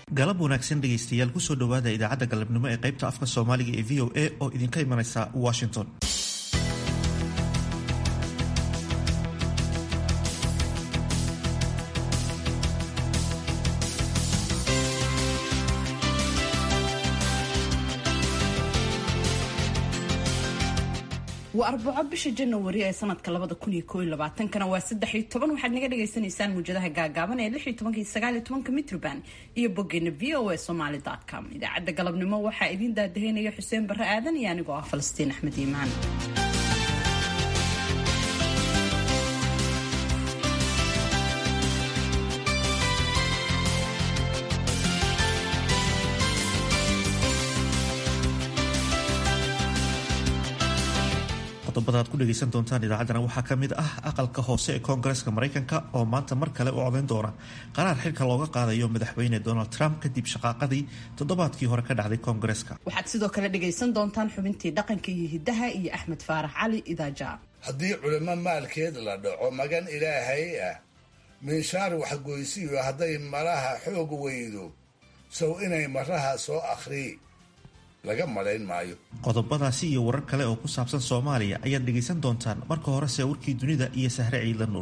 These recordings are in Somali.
galab wanaagsan dhegaystayaal kusoo dhowaada idaacadda galabnimo ee qaybta afka soomaaliga ee v o a oo idinka imanaysa washington waa arbaco bisha janawari ee sanadka labada kun iyo koo iyo labaatankana waa saddex iyo toban waxaad naga dhagaysanaysaan muujadaha gaagaaban ee lix iyo tobanka iyo sagaal iyo tobanka mitroband iyo boggeena v o a somaly com idaacadda galabnimo waxaa idiin daadaheynaya xuseen barre aadan iyo anigoo ah falastiin axmed iimaan qodobada aad ku dhegaysan doontaan idaacaddana waxaa ka mid ah aqalka hoose ee koongareska maraykanka oo maanta mar kale u codayn doona qaraar xilka looga qaadayo madaxweyne donald trump kadib shaqaaqadii toddobaadkii hore ka dhacday koongareska waxaad sidoo kale dhagaysan doontaan xubintii dhaqanka iyo hidaha iyo axmed faarax cali idaaja haddii culimo maalkeed la dhaco magan ilaahay ah minshaar waxgoysiyo hadday malaha xoog weydo sow inay maraha soo akhrii laga malayn maayo qodobadaasi iyo warar kale oo ku saabsan soomaaliya ayaad dhegaysan doontaan marka horese warkii dunida iyo sahre ciidla nuur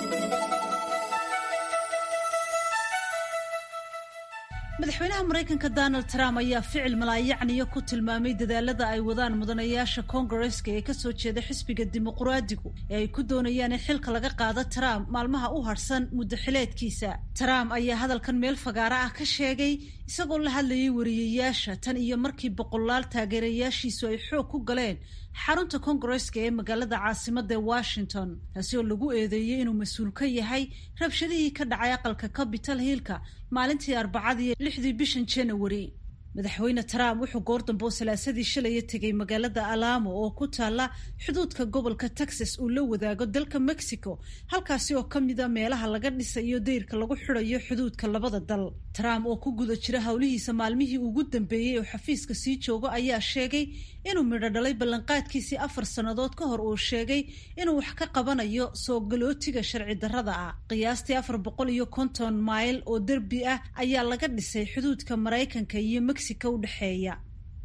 madaxweynaha maraykanka donald trump ayaa ficil malaayacniyo ku tilmaamay dadaalada ay wadaan mudanayaasha koongareska ee kasoo jeeda xisbiga dimuquraadigu ee ay ku doonayaan in xilka laga qaado trump maalmaha u harsan muddo xileedkiisa trump ayaa hadalkan meel fagaara ah ka sheegay isagoo la hadlayay wariyayaasha tan iyo markii boqolaal taageerayaashiisu ay xoog ku galeen xarunta koongareska ee magaalada caasimada ee washington taasi oo lagu eedeeyey inuu mas-uul ka yahay rabshadihii ka dhacay aqalka capital hillka maalintii arbacadii lixdii bishan janawari madaxweyne trump wuxuu goor dambe oo salaasadii shalaya tegay magaalada alamo oo ku taala xuduudka gobolka texas uu la wadaago dalka mexico halkaasi oo kamida meelaha laga dhisayo dayrka lagu xidayo xuduudka labada dal trump oo ku guda jira howlihiisa maalmihii ugu dambeeyey oo xafiiska sii joogo ayaa sheegay inuu midho dhalay ballanqaadkiisii afar sannadood ka hor uu sheegay inuu wax ka qabanayo soo galootiga sharci darrada ah qiyaastii afar boqol iyo konton mayl oo derbi ah ayaa laga dhisay xuduudka maraykanka iyo mexico udhexeeya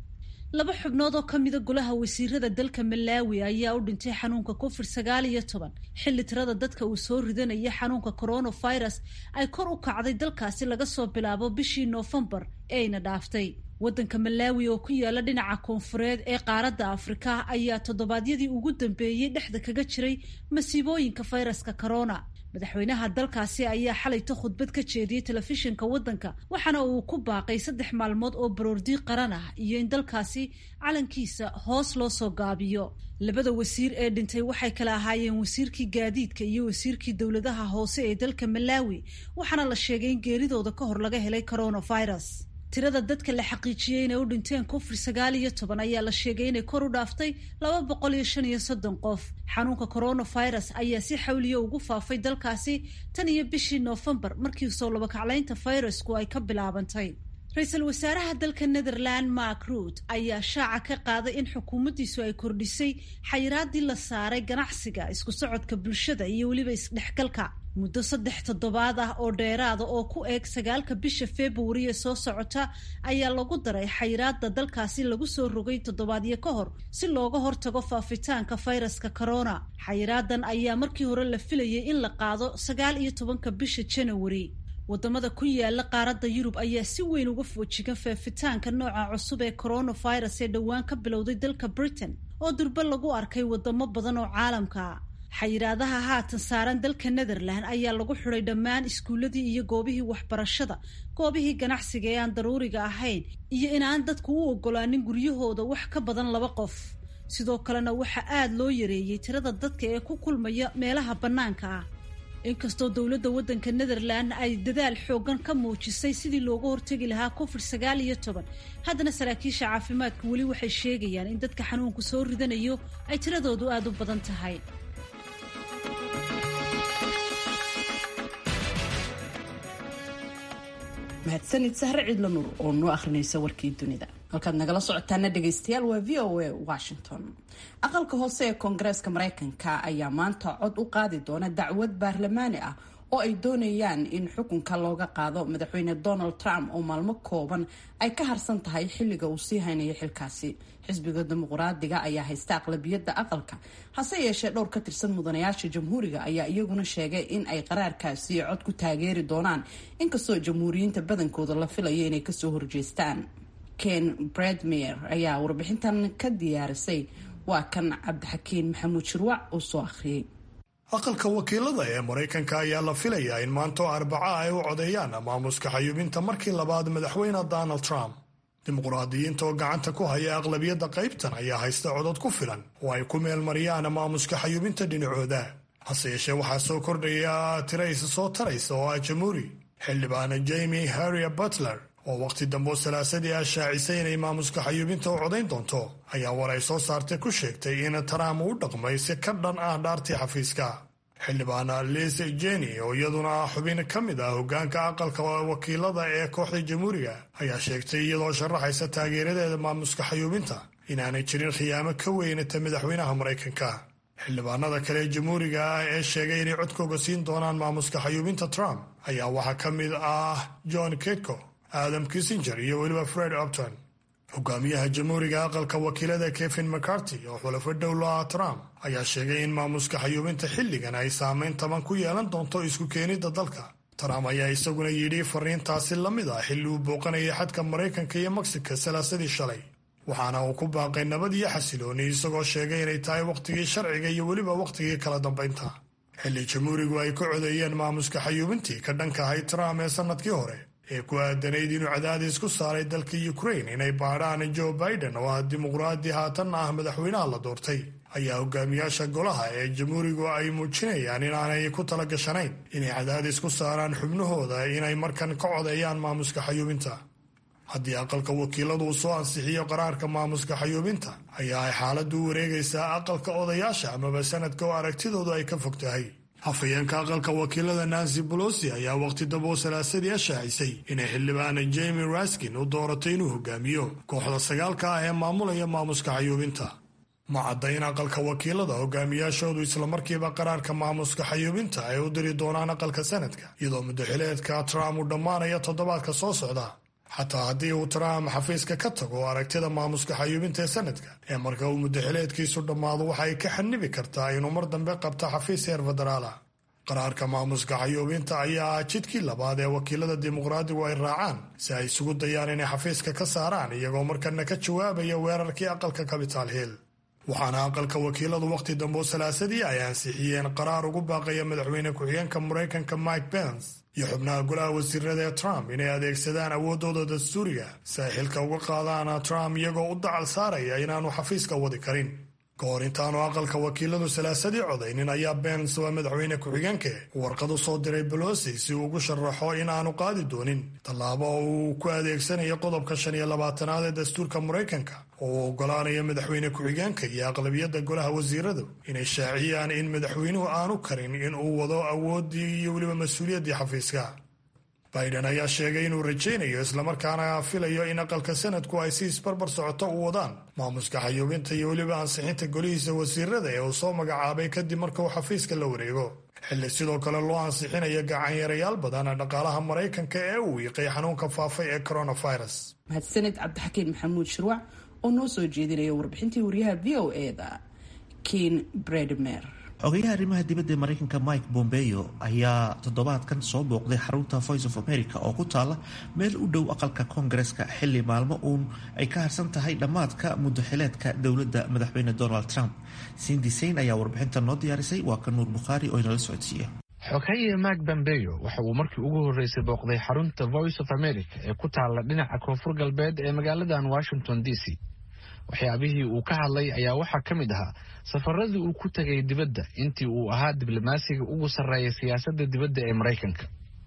laba xubnood oo ka mida golaha wasiirada dalka malaawi ayaa u dhintay xanuunka covid sagaal iyo toban xilli tirada dadka uu soo ridanaya xanuunka coronavirus ay kor u kacday dalkaasi laga soo bilaabo bishii noofembar ee ayna dhaaftay waddanka malaawi oo ku yaala dhinaca koonfureed ee qaaradda afrika ayaa toddobaadyadii ugu dambeeyey dhexda kaga jiray masiibooyinka fayraska corona madaxweynaha dalkaasi ayaa xalayto khudbad ka jeediyey telefishinka waddanka waxaana uu ku baaqay saddex maalmood oo baroordiiq qaran ah iyo in dalkaasi calankiisa hoos loo soo gaabiyo labada wasiir ee dhintay waxay kala ahaayeen wasiirkii gaadiidka iyo wasiirkii dowladaha hoose ee dalka malaawi waxaana la sheegay in geeridooda ka hor laga helay coronavirus tirada dadka la xaqiijiyey inay u dhinteen covid sagaal iyo toban ayaa la sheegay inay kor u dhaaftay laba boqol iyo shan iyo soddon qof xanuunka coronavirus ayaa si xawliya ugu faafay dalkaasi tan iyo bishii noofembar markii soo labakaclaynta fayrasku ay ka bilaabantay ra-iisul wasaaraha dalka netherland mark ruut ayaa shaaca ka qaaday in xukuumaddiisu ay kordhisay xayiraadii la saaray ganacsiga isku socodka bulshada iyo weliba isdhexgalka muddo saddex toddobaad ah oo dheeraada oo ku eeg sagaalka bisha februari ee soo socota ayaa lagu daray xayiraada dalkaasi lagu soo rogay toddobaadyo ka hor si looga hortago faafitaanka fayraska corona xayiraadan ayaa markii hore la filayay in la qaado sagaal iyo tobanka bisha janawari wadamada ku yaala qaaradda yurub ayaa si weyn uga foojigan faafitaanka nooca cusub ee coronavirus ee dhowaan ka bilowday dalka britain oo durbe lagu arkay wadamo badan oo caalamka xayiraadaha haatan saaran dalka netherland ayaa lagu xiday dhammaan iskuuladii iyo goobihii waxbarashada goobihii ganacsiga ee aan daruuriga ahayn iyo inaan dadku u ogolaanin guryahooda wax ka badan laba qof sidoo kalena waxaa aada loo yareeyey tirada dadka ee ku kulmaya meelaha bannaanka ah inkastoo dowladda waddanka netherland ay dadaal xoogan ka muujisay sidii looga hortegi lahaa covid sagaal iyo toban haddana saraakiisha caafimaadku weli waxay sheegayaan in dadka xanuunku soo ridanayo ay tiradoodu aada u badan tahay mahadsanid sahre ciidla nuur oo noo akhrinaysa warkii dunida halkaad nagala socotaana dhegaystayaal waa v o a washington aqalka hoose ee koongareeska maraykanka ayaa maanta cod u qaadi doona dacwad baarlamaani ah oo ay doonayaan in xukunka looga qaado madaxweyne donald trump oo maalmo kooban ay ka harsan tahay xilliga uu sii haynayo xilkaasi xisbiga dimuqraadiga ayaa haysta aqlabiyadda aqalka hase yeeshee dhowr ka tirsan mudanayaasha jamhuuriga ayaa iyaguna sheegay in ay qaraarkaasi cod ku taageeri doonaan inkastoo jamhuuriyiinta badankooda la filayo inay kasoo horjeestaan ken bredmer ayaa warbixintan ka diyaarisay waa kan cabdixakiin maxamuud shirwac uu soo akhriyey aqalka wakiilada ee maraykanka ayaa la filayaa in maanto arbaca ay u codeeyaan maamuska xayuubinta markii labaad madaxweyne donald trump dimuqraadiyiinta oo gacanta ku haya aqlabiyadda qaybtan ayaa haysta codod ku filan oo ay ku meelmariyaan maamuska xayuubinta dhinacooda hase yeeshee waxaa soo kordhaya tiraysa soo taraysa oo ah jamhuuri xildhibaana jamie harrier butler oo wakhti dambe salaasadii ah shaacisay inay maamuska xayuubinta u codayn doonto ayaa war ay soo saartay ku sheegtay in trump u dhaqmay si ka dhan ah dhaartii xafiiska xildhibaana liz jeni oo iyaduna ah xubin ka mid ah hogaanka aqalka wakiilada ee kooxda jamhuuriga ayaa sheegtay iyadoo sharaxaysa taageeradeeda maamuska xayuubinta inaanay jirin khiyaamo ka weynata madaxweynaha maraykanka xildhibaanada kale ee jamhuuriga ah ee sheegay inay codkooga siin doonaan maamuska xayuubinta trump ayaa waxaa ka mid ah john ketko adam kissinger iyo weliba fred opton hogaamiyaha jamhuuriga aqalka wakiilada kevin mccarty oo xulafo dhowlo ah trump ayaa sheegay in maamuska xayuubinta xilligan ay saameyn taban ku yeelan doonto isku keenidda dalka trump ayaa isaguna yidhi fariintaasi la mid ah xilli uu booqanayay xadka maraykanka iyo mexico salaasadii shalay waxaana uu ku baaqay nabad iyo xasilooni isagoo sheegay inay tahay wakhtigii sharciga iyo weliba wakhtigii kala dambaynta xilli jamhuurigu ay ka codeeyeen maamuska xayuubintii ka dhanka ahay trump ee sannadkii hore ee ku aadanayd inuu cadaadis ku saaray dalka ukraine inay baadhaan joe biden oo ah dimuqraadi haatanna ah madaxweynaha la doortay ayaa hogaamiyaasha golaha ee jamhuurigu ay muujinayaan inaanay ku tala gashanayn inay cadaadis ku saaraan xubnahooda inay markan ka codeeyaan maamuska xayuubinta haddii aqalka wakiiladu uu soo ansixiyo qaraarka maamuska xayuubinta ayaa ay xaaladdu u wareegaysaa aqalka odayaasha amaba sanadka oo aragtidoodu ay ka fog tahay hafayeenka aqalka wakiilada nancy bolosi ayaa waqti dabo salaasadii a shaacisay inay xildhibaana jamie raskin u dooratay inuu hogaamiyo kooxda sagaalka ah ee maamulaya maamuska xayuubinta ma cadda in aqalka wakiilada hogaamiyaashoodu islamarkiiba qaraarka maamuska xayuubinta ay u diri doonaan aqalka sanadka iyadoo muddaxileedka trump uu dhammaanaya toddobaadka soo socda xataa haddii uu trump xafiiska ka tago aragtida maamuska xayuubinta ee sanadka ee marka uu muddaxileedkiisu dhammaado waxa ay ka xanibi kartaa inuu mar dambe qabto xafiis heer federaala qaraarka maamuska xayuubinta ayaa ah jidkii labaad ee wakiilada dimuqraadigu ay raacaan si ay isugu dayaan inay xafiiska ka saaraan iyagoo markana ka jawaabaya weerarkii aqalka capital hill waxaana aqalka wakiiladu wakhti dambe salaasadii ay ansixiyeen qaraar ugu baaqaya madaxweyne ku-xigeenka maraykanka mike pence iyo xubnaha golaha wasiirada ee trump inay adeegsadaan awooddooda dastuuriga si ay xilka uga qaadaan trump iyagoo u dacal saaraya inaanu xafiiska wadi karin ka hor intaanu aqalka wakiiladu salaasadii codaynin ayaa bens waa madaxweyne ku-xigeenke warqad u soo diray bolosi si uu ugu sharaxo in aanu qaadi doonin tallaabo uu ku adeegsanayo qodobka shan iyo labaatanaad ee dastuurka maraykanka oo uu ogolaanayo madaxweyne ku-xigeenka iyo aqlabiyadda golaha wasiiradu inay shaaciyaan in madaxweynuhu aanu karin in uu wado awooddii iyo weliba mas-uuliyaddii xafiiska biden ayaa sheegay inuu rajaynayo islamarkaana filayo in aqalka sanadku ay si isbarbar socoto u wadaan maamuska xayuubinta iyo weliba ansixinta golihiisa wasiirada ee uu soo magacaabay kadib marka uu xafiiska la wareego xilli sidoo kale loo ansixinayo gacanyarayaal badan dhaqaalaha maraykanka ee uu wiiqay xanuunka faafay ee coronavirus mahadsaned cabdixakiin maxamuud shirwac oo noo soo jeedinaya warbixintii wariyaha v o eda ken bredmer xogeyaha arrimaha dibadda ee maraykanka mike bombeo ayaa toddobaadkan soo booqday xarunta voice of america oo ku taala meel u dhow aqalka koongareska xilli maalmo uun ay ka harsan tahay dhammaadka muddaxileedka dowladda madaxweyne donald trump sindi sayn ayaa warbixinta noo diyaarisay waa ka nuur bukhaari oo inala socodsiiya xoghaye mak bambeyo waxa uu markii ugu horreysay booqday xarunta voice of america ee ku taalla dhinaca koonfur galbeed ee magaaladan washington d c waxyaabihii uu ka hadlay ayaa waxaa ka mid ahaa safaradii uu ku tegay dibadda intii uu ahaa diblomaasiga ugu sarreeya siyaasadda dibadda ee maraykanka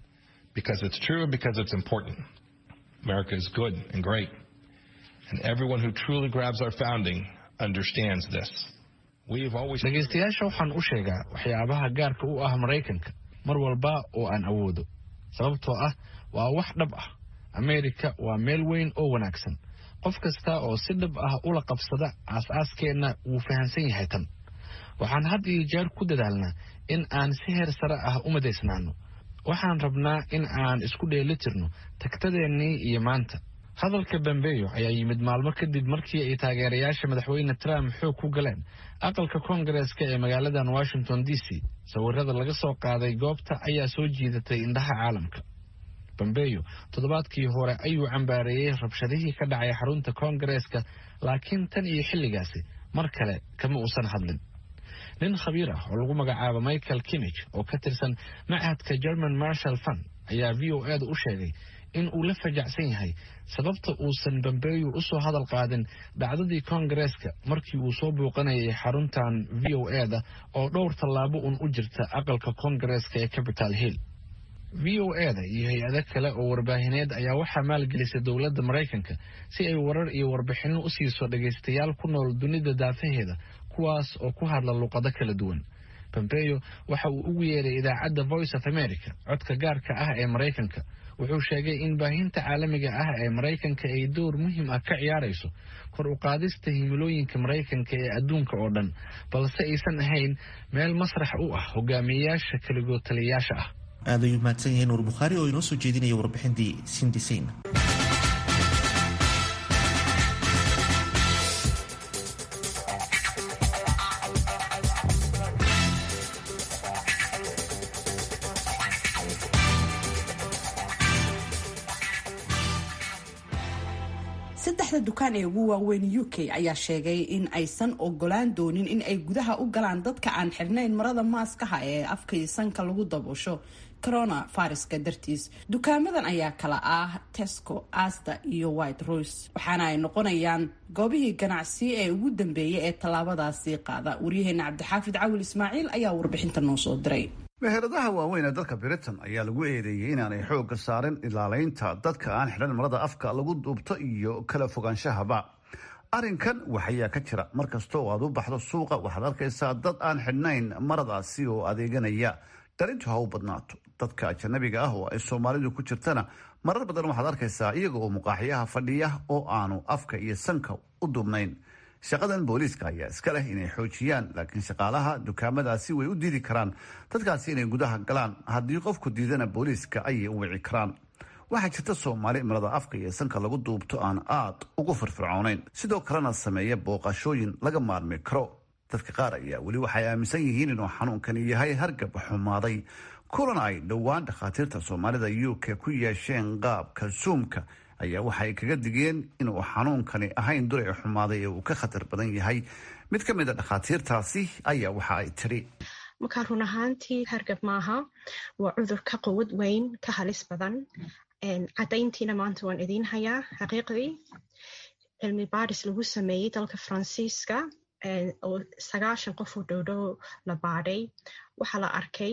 dhegaystayaasha waxaan u sheegaa waxyaabaha gaarka u ah maraykanka mar walba oo aan awoodo sababtoo ah waa wax dhab ah ameerika waa meel weyn oo wanaagsan qof kasta oo si dhab ah ula qabsada aas-aaskeenna wuu fahamsan yahay tan waxaan had iyo jeer ku dadaalnaa in aan si heer sare ah u madaysnaano waxaan rabnaa in aan isku dheelitirno tagtadeennii iyo maanta hadalka bambeyo ayaa yimid maalmo kadib markii ay taageerayaasha madaxweyne trump xoog ku galeen aqalka koongareeska ee magaaladan washington d c sawirada laga soo qaaday goobta ayaa soo jiidatay indhaha caalamka bambeyo toddobaadkii hore ayuu cambaareeyey rabshadihii ka dhacay xarunta koongareeska laakiin tan iyo xilligaasi mar kale kama uusan hadlin nin khabiir ah oo lagu magacaabo michael kimich oo ka tirsan machadka german marshal fund ayaa v o eeda u sheegay in uu la fajacsan yahay sababta uusan bambeeyo u soo hadal qaadin dhacdadii koongareeska markii uu soo buuqanayay xaruntan v o eda oo dhowr tallaabo un u jirta aqalka koongareeska ee capital hill v o eda iyo hay-ado kale oo warbaahineed ayaa waxaa maalgelisay dowladda maraykanka si ay warar iyo warbixinno u siiso dhagaystayaal ku nool dunida daafaheeda kuwaas oo ku hadla luqado kala duwan bambeyo waxa uu ugu yeeray idaacadda voice of america codka gaarka ah ee maraykanka wuxuu sheegay in baahinta caalamiga ah ee maraykanka ay door muhiim ah ka ciyaarayso kor u qaadista himilooyinka maraykanka ee adduunka oo dhan balse aysan ahayn meel masrax u ah hogaamiyeyaasha keligood taliyayaasha ah aad ayuu mahadsan yahay nuur bukhaari oo inoo soo jeedinaya warbixintii sindisayn saddexda dukaan ee ugu waaweyn u k ayaa sheegay in aysan ogolaan doonin in ay gudaha u galaan dadka aan xirnayn marada maaskaha ee afka iyo sanka lagu daboosho corona fariska dartiis dukaamadan ayaa kala ah tesco asta iyo white royce waxaana ay noqonayaan goobihii ganacsi ee ugu dambeeyay ee tallaabadaasi qaada waryaheena cabdixaafid cawil ismaaciil ayaa warbixinta noo soo diray meheradaha waaweyn ee dalka britain ayaa lagu eedeeyey inaanay xoogga saarin ilaalaynta dadka aan xidhan marada afka lagu duubto iyo kala fogaanshahaba arrinkan waxayaa ka jira mar kasta oo aad u baxdo suuqa waxaad arkaysaa dad aan xidhnayn maradaasi oo adeeganaya darintu ha u badnaato dadka ajanabiga ah oo ay soomaalidu ku jirtana marar badan waxaad arkaysaa iyaga oo muqaaxyaha fadhiya oo aanu afka iyo sanka u duubnayn shaqadan booliiska ayaa iska leh inay xoojiyaan laakiin shaqaalaha dukaamadaasi way u diidi karaan dadkaasi inay gudaha galaan haddii qofku diidana booliiska ayay u wici karaan waxaa jirta soomaali marada afka iyo sanka lagu duubto aan aad ugu firfircoonayn sidoo kalena sameeya booqashooyin laga maarmi karo dadka qaar ayaa weli waxay aaminsan yihiin inuu xanuunkani yahay hargab xumaaday kulan ay dhowaan dhakhaatiirta soomaalida u k ku yeesheen qaabka suumka ayaa waxay kaga digeen inuu xanuunkani ahayn duray xumaaday ee uu ka khatar badan yahay mid ka mid a dhakhaatiirtaasi ayaa waxa ay tiri markaa run ahaantii hargab maaha waa cudur ka quwad weyn ka halis badan caddayntiina maanta waan idiin hayaa xaqiiqdii cilmi baadhis lagu sameeyey dalka faransiiska oo sagaashan qof oo dhowdhow la baadhay waxaa la arkay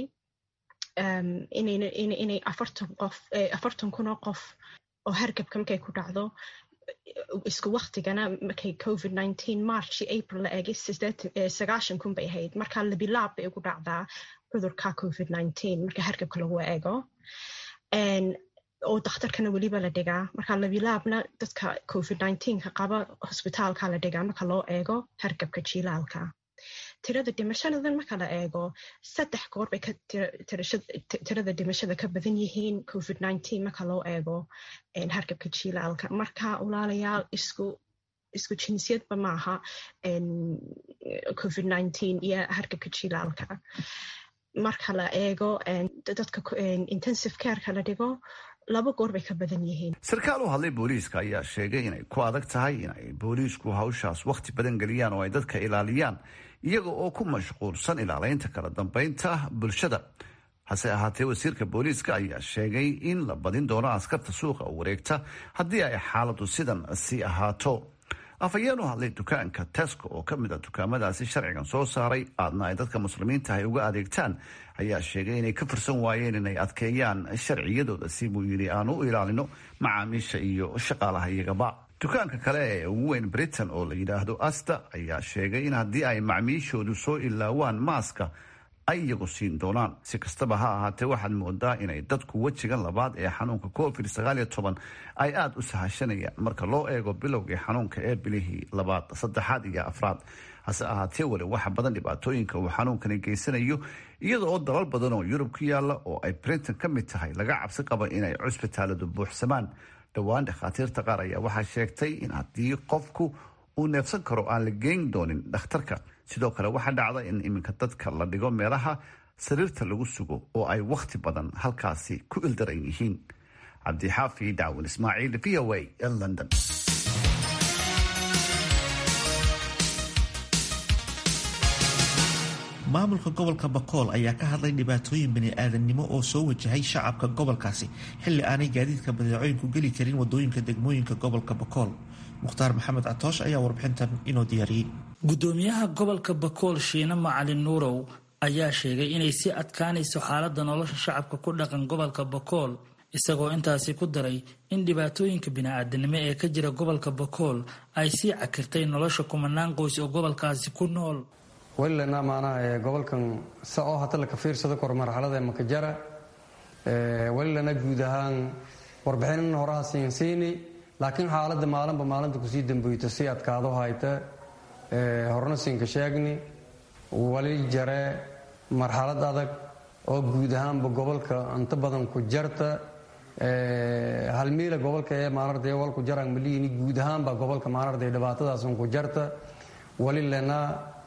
inay afartan kun oo qof oo hargabka markay ku dhacdo isku waktigana markay covid nineteen march april la eegay sagaashan kun bay ahayd marka labilaab bay ugu dhacdaa cudurka covid nineteen marka hargabka lagu eego oo dakhtarkana weliba la dhigaa marka labilaabna dadka covid nineteenka qaba hosbitaalka la dhigaa marka loo eego hargabka jilaalka tirada dhimashadadan marka la eego saddex goor bay tirada dhimashada ka badan yihiin covid nineteen marka loo eego hargabka jilaalka marka walaalayaal isku isku jinsiyadba maaha covid nineteen iyo hargabka jilaalka marka la eego dadka intensive careka la dhigo laba goor bay ka badan yihiin sarkaal u hadlay booliiska ayaa sheegay inay ku adag tahay inay booliisku hawshaas wakhti badan geliyaan oo ay dadka ilaaliyaan iyaga oo ku mashquulsan ilaalaynta kala dambeynta bulshada hase ahaatee wasiirka booliiska ayaa sheegay in la badin doono askarta suuqa wareegta haddii ay xaaladu sidan sii ahaato afhayeen u hadlay dukaanka tesco oo ka mid a dukaamadaasi sharcigan soo saaray aadna ay dadka muslimiinta ay uga adeegtaan ayaa sheegay inay ka firsan waayeen inay adkeeyaan sharciyadooda si buu yidhi aan u ilaalino macaamiisha iyo shaqaalaha iyagaba dukaanka kale ee ugu weyn britain oo la yidhaahdo asta ayaa sheegay in haddii ay macmiishoodu soo ilaawaan maaska ay iyagu siin doonaan si kastaba ha ahaatee waxaad moodaa inay dadku wejigan labaad ee xanuunka covid sagaal iyo toban ay aada u sahashanayaan marka loo eego bilowgii xanuunka ee bilihii labaad saddexaad iyo afraad hase ahaatee weli waxa badan dhibaatooyinka uu xanuunkani geysanayo iyada oo dalal badan oo yurub ku yaala oo ay brinton ka mid tahay laga cabsi qaba inay cusbitaaladu buuxsamaan dhowaan dhakhaatiirta qaar ayaa waxaa sheegtay in haddii qofku uu neefsan karo aan la geyn doonin dhakhtarka sidoo kale waxaa dhacda in iminka dadka la dhigo meelaha sariirta lagu sugo oo ay wakhti badan halkaasi ku ildaran yihiin cabdixaafi dacwin ismaaciil v o a ee london maamulka gobolka bakool ayaa ka hadlay dhibaatooyin bani-aadamnimo oo soo wajahay shacabka gobolkaasi xilli aanay gaadiidka badeecooyinku geli karin wadooyinka degmooyinka gobolka bakool mukhtaar maxamed catoosh ayaa warbixintan inoo diyaariyey gudoomiyaha gobolka bakool shiine macalin nuurow ayaa sheegay inay si adkaanayso xaalada nolosha shacabka ku dhaqan gobolka bakool isagoo intaasi ku daray in dhibaatooyinka bini-aadanimo ee ka jira gobolka bakool ay sii cakirtay nolosha kumanaan qoys oo gobolkaasi ku nool welilana maanaha gobolkan sa oo hata laka fiirsado kor marxalada makajara welilana guud ahaan warbixinin horaha siinsiini laakiin xaaladda maalinba maalinta kusii damboyto si adkaado hayta horna siinka sheegni wali jare marxalad adag oo guud ahaanba gobolka inta badan ku jarta halmiila gobolka ee maanarday walku jaraan maliyini guud ahaanba gobolka maanarday dhibaatadaasun ku jarta walilana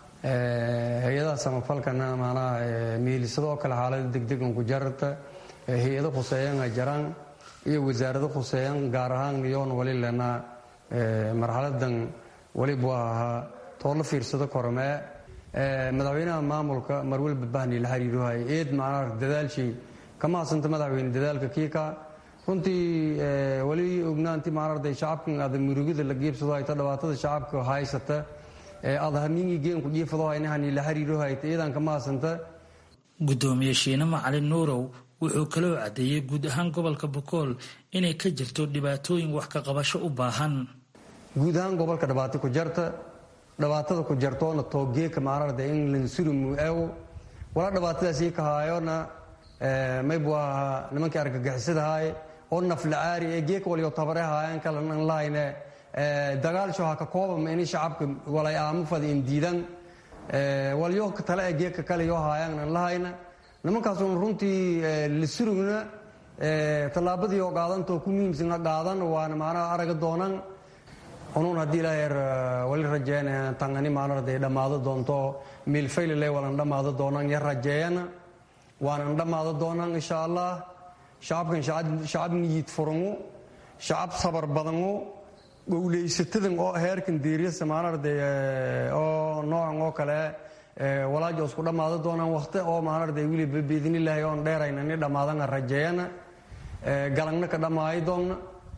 hay-adaha samafalkana maanaha miilisadoo kale xaalada degdegan ku jarta hay-ado khuseeyan ay jaraan iyo wasaarado khuseeyan gaar ahaan yoon walilana marxaladan walibu ahaa too la fiirsado kormee madaxweynaha maamulka marwalba bahni la xiriiruhay eed macnaha dadaalshay kama hasanta madaxweyne dadaalka kiika runtii wali ognaanti maanarday shacabkan ada murugida la geebsado hayta dhibaatada shacabka haysata adahamiingigeenku jiifadoohaynahani la xiriiruhayta iidan kama hasanta gudoomiye shiine macalin nuurow wuxuu kaloo caddeeyey guud ahaan gobolka bakool inay ka jirto dhibaatooyin wax ka qabasho u baahan guud ahaan gobolka dhibaato ku jarta dhibaatada ku jartoona toogeeka maanarda in lansurimu eewo wala dhibaatadaasii ka haayona maybu ahaa nimankii argagixisadahaye oo naflacaari ee geeka waliyo tabare haayaan kalanan lahayne dagaalsho ha ka koobama ini shacabka walay aamo fada indiidan walyo tale ee geeka kale yoo haayaan an lahayna nimankaasuna runtii lasurugna tallaabadii oo qaadantoo ku muhiimsana qaadan waana maanaha araga doonan unuun haddii ilaaheer wali rajeeyana tangani maanarday dhammaado doonto miilfaylile walan dhammaado doonan ya rajeeyana waanan dhammaado doonan insha allah shacabkan shacab niyid furangu shacab sabar badangu gowlaysatadan oo heerkan diiriyasa maanarday oo noocan oo kale walaajo isku dhammaado doonaan wakti oo maanarday wiliba biidnilaahi oon dheerayna ni dhammaadana rajeeyana galangna ka dhammaayo doonna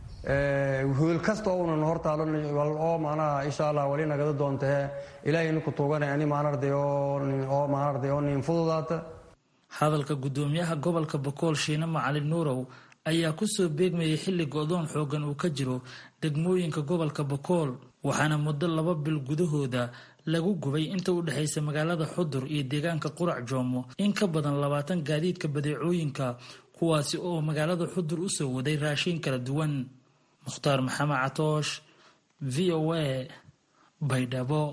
hool kasta ounan hortaalo oo maanaha insha allah wali nagada doontahe ilaahayna ku tuugana ani maanarday oo maanarday oo niin fududaata hadalka gudoomiyaha gobolka bakool shiine macalin nuurow ayaa kusoo beegmayay xilli go-doon xoogan uu ka jiro degmooyinka gobolka bakool waxaana muddo laba bil gudahooda lagu gubay inta u dhexaysa magaalada xudur iyo deegaanka qurac joomo in ka badan labaatan gaadiidka badeecooyinka kuwaasi oo magaalada xudur usoo waday raashin kala duwan mukhtaar maxamed catoosh v o a baydhabo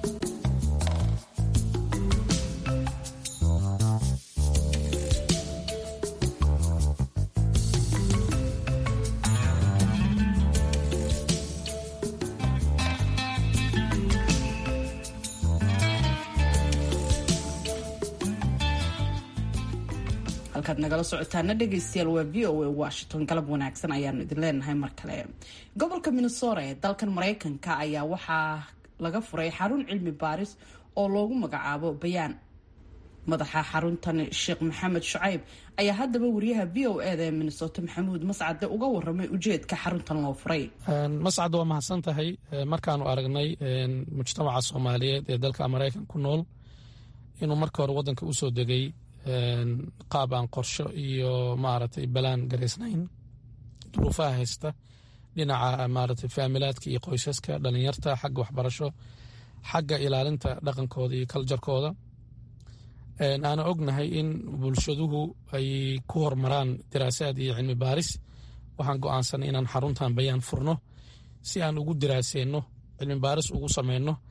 halkaad nagala socotaana dhegaystayaal waa v o a washington galab wanaagsan ayaanu idin leenahay mar kale gobolka minnesota ee dalkan mareykanka ayaa waxaa laga furay xarun cilmi baaris oo loogu magacaabo bayaan madaxa xaruntan sheekh maxamed shucayb ayaa haddaba wariyaha v o eda ee minnesota maxamuud mascade uga waramay ujeedka xaruntan loo furay mascad waa mahadsan tahay markaanu aragnay mujtamaca soomaaliyeed ee dalka maraykan ku nool inuu marka hore wadanka usoo degay qaab aan qorsho iyo maaragtay balaan garaysnayn duruufaha haysta dhinaca maaragtay faamilaadka iyo qoysaska dhalinyarta xagga waxbarasho xagga ilaalinta dhaqankooda iyo kaljarkooda aana ognahay in bulshaduhu ay ku hormaraan diraasaad iyo cilmi baaris waxaan go'aansanay inaan xaruntan bayaan furno si aan ugu diraaseyno cilmi baaris ugu sameyno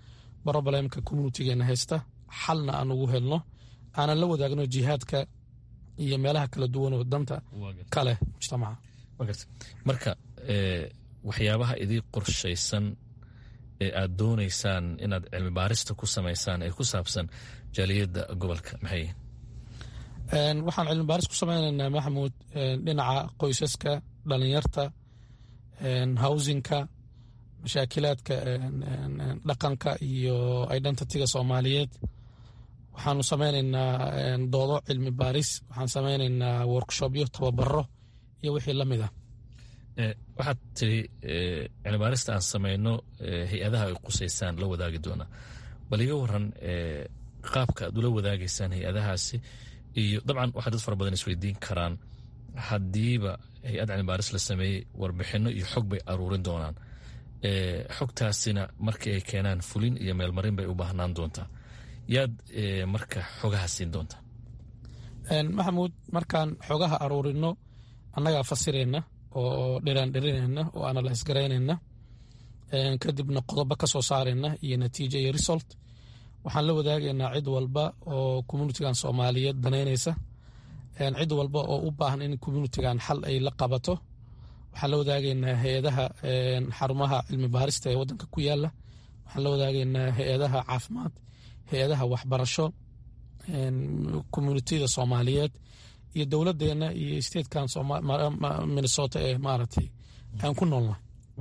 brobalemka communitigeena haysta xalna aan ugu helno aanan la wadaagno jihaadka iyo meelaha kala duwan oo danta kaleh mujtamaca marka waxyaabaha idii qorshaysan ee aad doonaysaan inaad cilmi baarista ku samaysaan ee ku saabsan jaaliyadda gobolka maxay waxaan cilmi baaris ku sameynaynaa maxamuud dhinaca qoysaska dhalinyarta howsinka mashaakilaadka dhaqanka iyo identityga soomaaliyeed waxaanu sameynaynaa doodo cilmi baaris waxaan sameynaynaa workshopyo tababaro iyo wixii la mid ah waxaad tiri cilmibaarista aan sameyno hay-adaha ay qusaysaan la wadaagi doonaa bal iga waran qaabka aad ula wadaagaysaan hay-adahaasi iyo dabcan waxaa dad fara badan isweydiin karaan haddiiba hay-ad cilmibaaris la sameeyey warbixino iyo xog bay aruurin doonaan xogtaasina markii ay keenaan fulin iyo meelmarin bay u baahnaan doontaa yaad marka xogaha siin doontaa maxamuud markaan xogaha aruurino annagaa fasirayna oo dhiraandhirinayna oo analyse garaynayna kadibna qodobo ka soo saarayna iyo natiijo iyo result waxaan la wadaagaynaa cid walba oo communitigan soomaaliyeed danaynaysa cid walba oo u baahan in communitigan xal ay la qabato waxaan la wadaagaynaa hay-adaha xarumaha cilmi baarista ee wadanka ku yaala waxaan la wadaagaynaa hay-adaha caafimaad hay-adaha waxbarasho communitida soomaaliyeed iyo dowladeena iyo statekan minnesota ee maaragtay aan ku noolnahay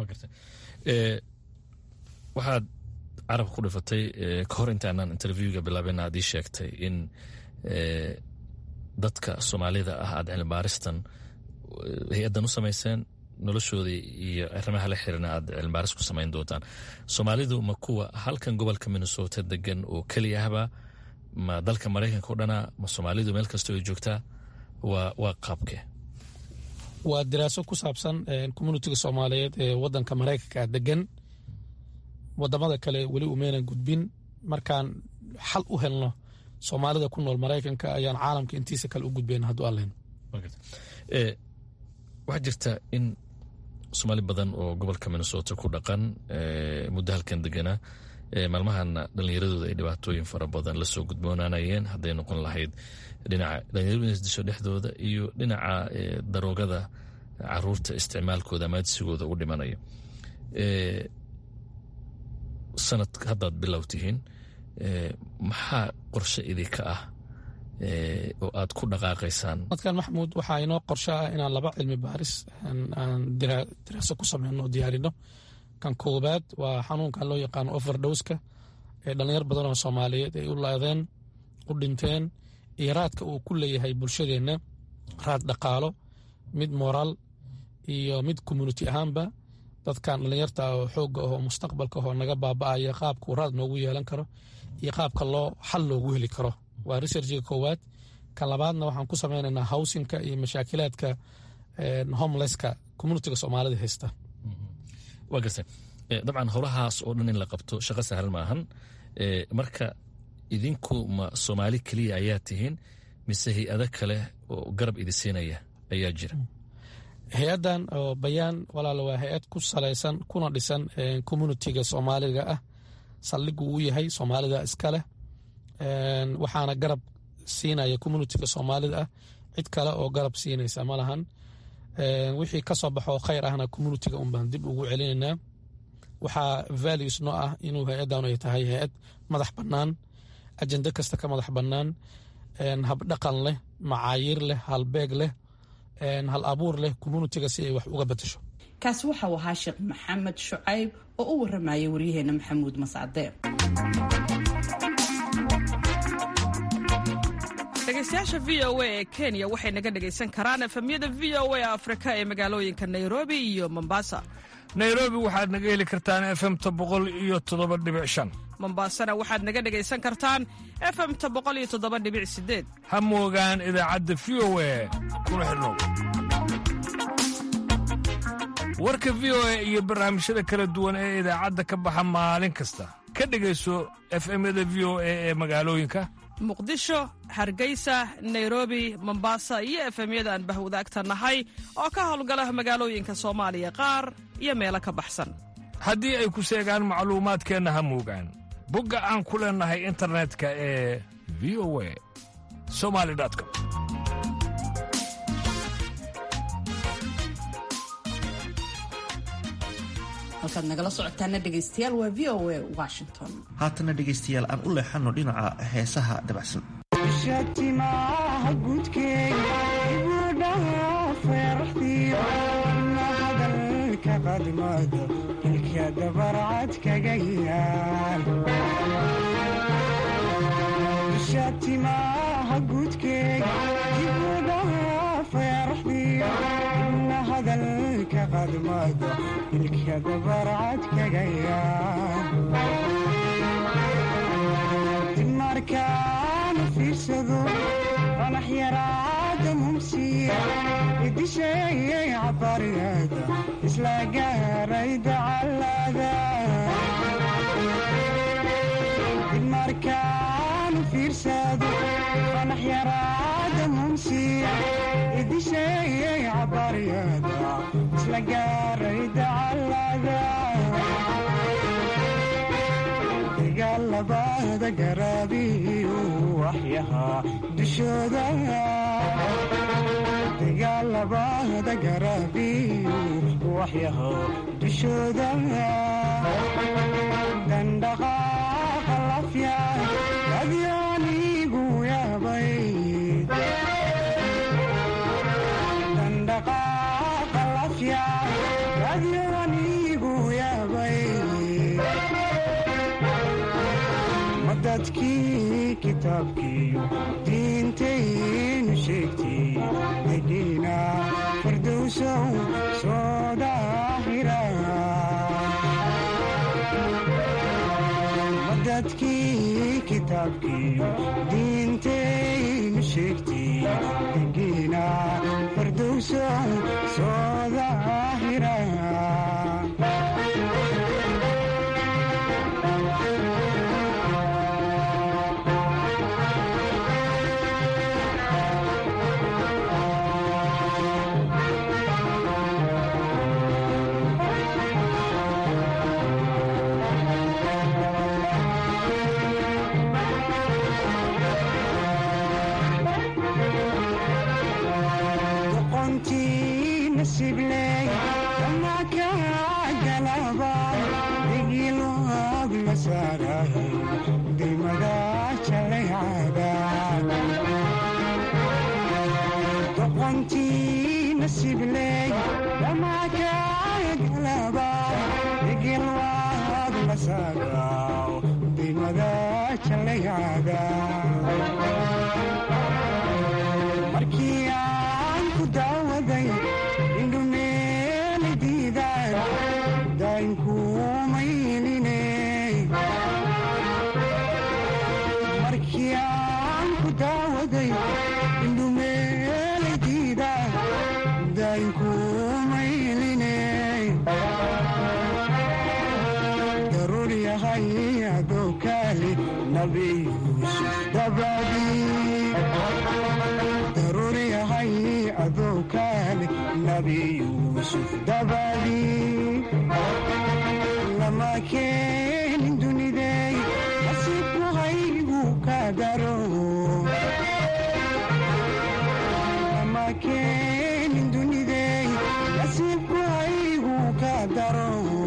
waxaad carabka ku dhifatay ka hor intaanaan interviewga bilaabina aad ii sheegtay in dadka soomaalida ah aad cilmibaaristan hay-addan u samayseen noloshoodii iyo arrimaha la xiriirna aad cilmibaaris ku samayn doontaan soomaalidu ma kuwa halkan gobolka minnesota degan oo keliya ahba ma dalka maraykanka o dhana ma soomaalidu meel kastoo ay joogtaa waa qaabke waa diraaso ku saabsan communitiga soomaaliyeed ee wadanka maraykanka degan wadamada kale weli umeynan gudbin markaan xal u helno soomaalida ku nool maraykanka ayaan caalamka intiisa kale u gudbayna hadduu allen waxaa jirta in soomaali badan oo gobolka minnesota ku dhaqan muddo halkan deganaa maalmahana dhallinyaradooda ay dhibaatooyin fara badan lasoo gudboonanayeen hadday noqon lahayd dhinaca dhalinyaradu isdisho dhexdooda iyo dhinaca daroogada caruurta isticmaalkooda amaadsigooda u dhimanaya sanad haddaad bilow tihiin maxaa qorshe idinka ah oo aad ku dhaqaaqaysaan madkan maxamuud waxaa inoo qorshe ah inaan laba cilmi baaris aan diraaso ku sameyno oo diyaarino kan koobaad waa xanuunkan loo yaqaano overdoska ee dhalinyar badan oo soomaaliyeed ay u laadeen u dhinteen iyo raadka uu ku leeyahay bulshadeenna raad dhaqaalo mid moraal iyo mid community ahaanba dadkan dhalinyarta oo xooga ahoo mustaqbalka ahoo naga baaba'aya qaabkuu raad noogu yeelan karo iyo qaabka loo xal loogu heli karo waa researchiga koowaad kan labaadna waxaan ku sameynaynaa howsinka iyo mashaakilaadka homelesska communitiga soomaalida haysta waa garta dabcan howlahaas oo dhan in la qabto shaqo sahlan maahan marka idinku ma soomaali keliya ayaa tihiin mise hay-ado kale oo garab idi siinaya ayaa jira hay-addan oo bayaan walaala waa hay-ad ku salaysan kuna dhisan communitiga soomaaliga ah saldhigu uu yahay soomaalida iska leh waxaana garab siinaya communitiga soomaalida ah cid kale oo garab siinaysa ma lahan wixii ka soo baxoo khayr ahna communitiga unbaan dib ugu celinaynaa waxaa values noo ah inuu hay-addan ay tahay hay-ad madax bannaan ajende kasta ka madax bannaan habdhaqan leh macaayiir leh halbeeg leh hal abuur leh communitiga si ay wax uga bedasho kaasi waxa uu ahaa sheekh maxamed shucayb oo u waramayay waryaheena maxamuud mascade dhegeystayaasha v o a ee kenya waxay naga dhegaysan karaan efemyada v o a afrika ee magaalooyinka nairobi iyo mombasa nairobi waxaad naga heli kartaan efemta boqol iyo toddoba dhibic shan mombasana waxaad naga dhegaysan kartaan efemta boqol iyo toddoba dhibic sideed ha moogaan idaacadda v o a kuna xidhnow warka v o a iyo barnaamijyada kala duwan ee idaacadda ka baxa maalin kasta ka dhegayso efemyada v o a ee magaalooyinka muqdisho hargeysa nairobi mombasa iyo efemyada aan bahwadaagta nahay oo ka howlgala magaalooyinka soomaaliya qaar iyo meelo ka baxsan haddii ay ku seegaan macluumaadkeenna ha moogaan bogga aan ku leennahay internetka ee v o a somali com halkaad nagala socotaana dhegaystayaal waa v o a washington haatana dhegaystayaal aan u leexanno dhinaca heesaha dabacsan shatimaha gudkeega ibudhaha feeraxdiyo na hadalka qadmada ilka dabarcad kaga yaal shatimaha gudkeega ibudhaha feeraxdiyo na hadalka qadmada ilka dabarcad kaga yaal markaana fiirsado qanax yaraada mumsiya idisheeyay cabariyada isla gaaray dacalada markaana fiirsado qanax yaraada mumsiya idisheeyay cabariyada isla gaaray dacalada dagaalabada garaabiyu waxyahaa dushooda dagaalabada garaabiyu waxyahaa dushooda dandhaqaaqa lafya adyaanigu yaabay dandhaqaaqa lafya adyaanigu yaabay dadkii kitaabkiiyo diintaynu sheegtay degiina fardowsow soo daahira dadkii kitaabkiiyo diintaynu sheegtay degiina fardowsow soo daahira markii aan ku daawaday indhumeeli diidaan daynkuumayline markii aan ku daawaday indhumeeli diidaan daynkuumayline daruur yahay adoo kaali nabi yuusuf dabadii daruur yahay adoo kaali nabi yuusuf dabadii lama keenin dunidey nasiibku haygu ka daro lama keenin dunidey nasiibku haygu ka daro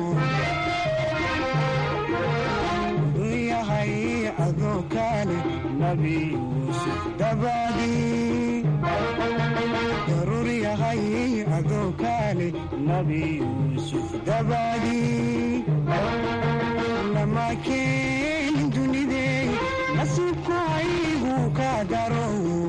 yahay adoo kaali nabi yuusuf dabadii daruur yahay adoo kaali nabi yuusuf dabadii lama keenin dunidey nasiibku haygu ka daro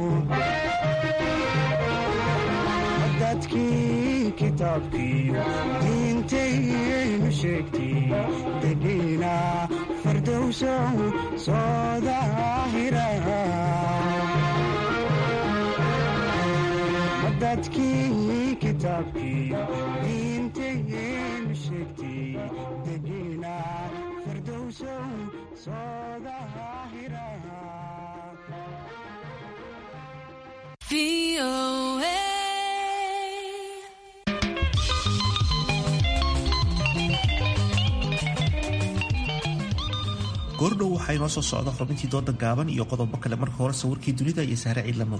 dadkii kitaabkiiyo diintaynu sheegtay degiina fardowsow soo daahira dadkii kitaabkiiyo diintaynu sheegtay degiina fardowsow soo daahira goordhow waxaa inoo soo socda xubintii dooda gaaban iyo qodobo kale marka hore sawirkii dunida iyo sahre ciidlamadu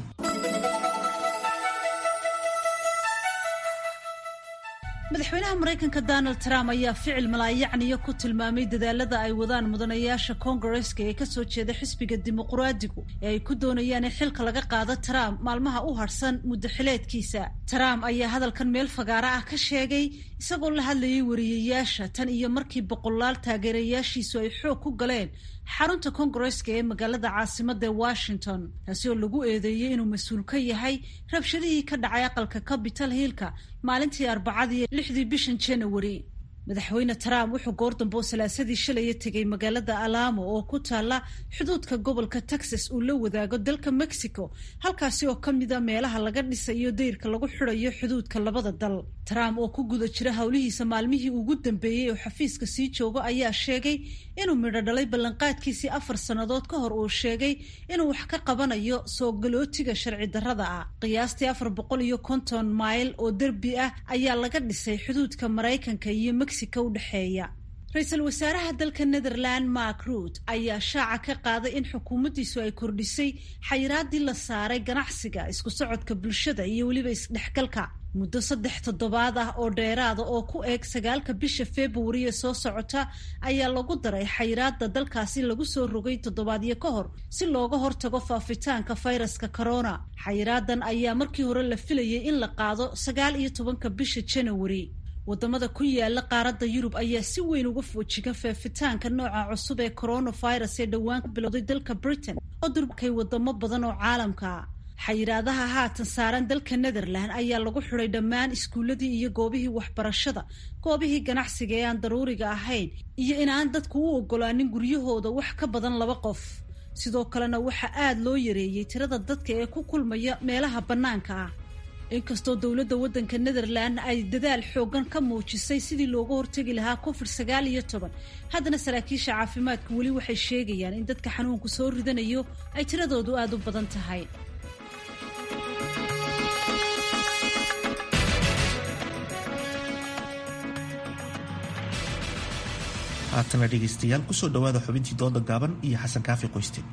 madaxweynaha maraykanka donald trump ayaa ficil malaayacniyo ku tilmaamay dadaalada ay wadaan mudanayaasha koongareska ee kasoo jeeda xisbiga dimuquraadigu ee ay ku doonayaan in xilka laga qaado trump maalmaha u harsan muddaxileedkiisa trump ayaa hadalkan meel fagaara ah ka sheegay isagoo la hadlayay wariyayaasha tan iyo markii boqolaal taageerayaashiisu ay xoog ku galeen xarunta koongareska ee magaalada caasimada washington taasi oo lagu eedeeyey inuu mas-uul ka yahay rabshadihii ka dhacay aqalka capital hillka maalintii arbacadii lixdii bishan january madaxweyne trump wuxuu goordambe oo salaasadii shalaya tegay magaalada alamo oo ku taala xuduudka gobolka texas uu la wadaago dalka mexico halkaasi oo ka mida meelaha laga dhisayo dayrka lagu xirayo xuduudka labada dal trump oo ku guda jira howlihiisa maalmihii ugu dambeeyey oo xafiiska sii joogo ayaa sheegay inuu midho dhalay ballanqaadkiisii afar sannadood ka hor uu sheegay inuu wax ka qabanayo soo galootiga sharci darrada ah qiyaastii afar boqol iyo konton mayl oo derbi ah ayaa laga dhisay xuduudka maraykanka iyo mexico udhexeeya ra-iisul wasaaraha dalka netherland mark ruut ayaa shaaca ka qaaday in xukuumaddiisu ay kordhisay xayiraadii la saaray ganacsiga isku socodka bulshada iyo weliba isdhexgalka muddo saddex toddobaad ah oo dheeraada oo ku eeg sagaalka bisha februari ee soo socota ayaa lagu daray xayiraada dalkaasi lagu soo rogay toddobaadyo ka hor si looga hortago faafitaanka fayraska corona xayiraadan ayaa markii hore la filayay in la qaado sagaal iyo tobanka bisha january wadamada ku yaala qaaradda yurub ayaa si weyn uga foojiga faafitaanka nooca cusub ee coronavirus ee dhowaan ka bilowday dalka britain oo durkay wadamo badan oo caalamka xayiraadaha haatan saaran dalka netherland ayaa lagu xiday dhammaan iskuuladii iyo goobihii waxbarashada goobihii ganacsiga ee aan daruuriga ahayn iyo inaan dadku u ogolaanin guryahooda wax ka badan laba qof sidoo kalena waxaa aada loo yareeyey tirada dadka ee ku kulmaya meelaha bannaanka ah inkastoo dowladda waddanka netherland ay dadaal xoogan ka muujisay sidii looga hortegi lahaa covid sagaal iyo toban haddana saraakiisha caafimaadku weli waxay sheegayaan in dadka xanuunku soo ridanayo ay tiradoodu aada u badan tahay haatana dhegaystayaal kusoo dhowaada xubintii dooda gaaban iyo xasan kaafi qoyste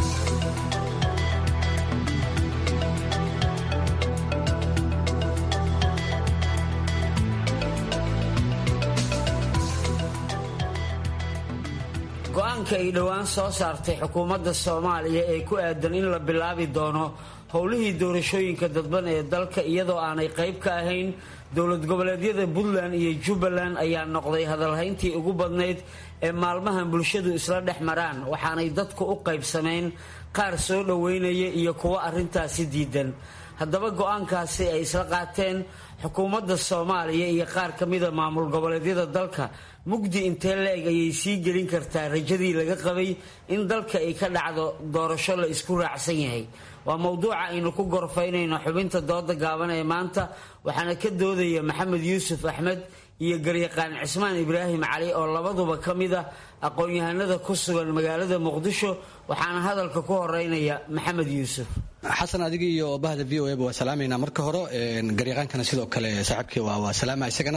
go-aanka ay dhowaan soo saartay xukuumadda soomaaliya ee ku aadan in la bilaabi doono howlihii doorashooyinka dadban ee dalka iyadoo aanay qayb ka ahayn dowlad goboleedyada puntland iyo jubbaland ayaa noqday hadalhayntii ugu badnayd ee maalmahan bulshadu isla dhex maraan waxaanay dadku u qaybsameen qaar soo dhoweynaya iyo kuwo arrintaasi diidan haddaba go-aankaasi ay isla qaateen xukuumadda soomaaliya iyo qaar ka mida maamul goboleedyada dalka mugdi intee la-eg ayay sii gelin kartaa rajadii laga qabay in dalka ay ka dhacdo doorasho la isku raacsan yahay waa mowduuca aynu ku gorfaynayno xubinta dooda gaaban ee maanta waxaana ka doodaya maxamed yuusuf axmed iyo garyaqaan cismaan ibraahim cali oo labaduba ka mid ah aqoon-yahanada ku sugan magaalada muqdisho waxaana hadalka ku horeynaya maxamed yuusuf xasan adiga iyo bahda v o eba waa salaamaynaa marka hore garyaqaankana sidoo kale saaxiibkii waa salaama isagana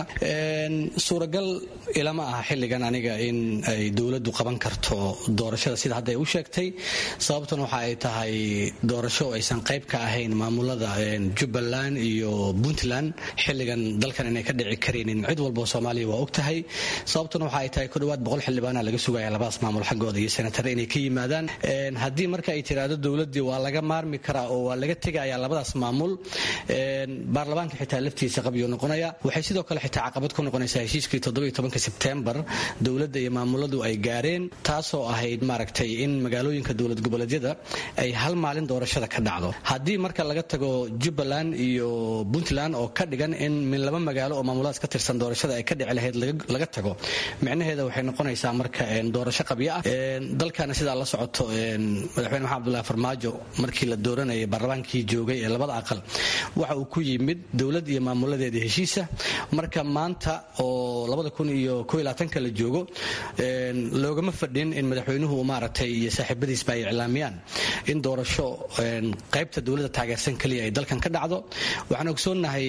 suuragal ilama aha xilligan aniga in ay dowladdu qaban karto doorashada sida hadda ay u sheegtay sababtan waxa ay tahay doorasho aysan qayb ka ahayn maamulada jubbaland iyo puntland xilligan dalkan inay ka dhici karaynin cid walbao soomaaliya waa og tahay sababtan waxa ay tahay ku dhawaad boqol xildhibaana laga sugaya labadaas maamul xaggooda iyo senatare inay ka yimaadaan haddii marka ay tiraahdo dowladdii waa laga maarmi kara oo waa laga tegaya labadaas maamul baarlamaanka xitaa laftiisa qabyo noqonaya waxay sidoo kale xitaa caqabad ku noqonaysaa heshiiskii todobayotobanka sebtembar dowladda iyo maamuladu ay gaareen taasoo ahayd maaragtay in magaalooyinka dowlad goboleedyada ay hal maalin doorashada ka dhacdo haddii marka laga tago jubbaland iyo puntland oo ka dhigan in min laba magaalo oo maamuladaas ka tirsan doorashada ay ka dhici lahayd laga tago micnaheeda waxay noqonaysaa marka doorasho qabyo ah dalkana sidaa la socoto madaxweyne maxamed abdullahi farmaajo markii la dooran dooranayay baarlamaankii joogay ee labada aqal waxa uu ku yimid dowlad iyo maamuladeeda heshiisa marka maanta oo labada kun iyo koo iyo labaatanka la joogo loogama fadhin in madaxweynuhu maaragtay iyo saaxiibadiisba ay iclaamiyaan in doorasho qaybta dowladda taageersan keliya ay dalkan ka dhacdo waxaan ogsoonnahay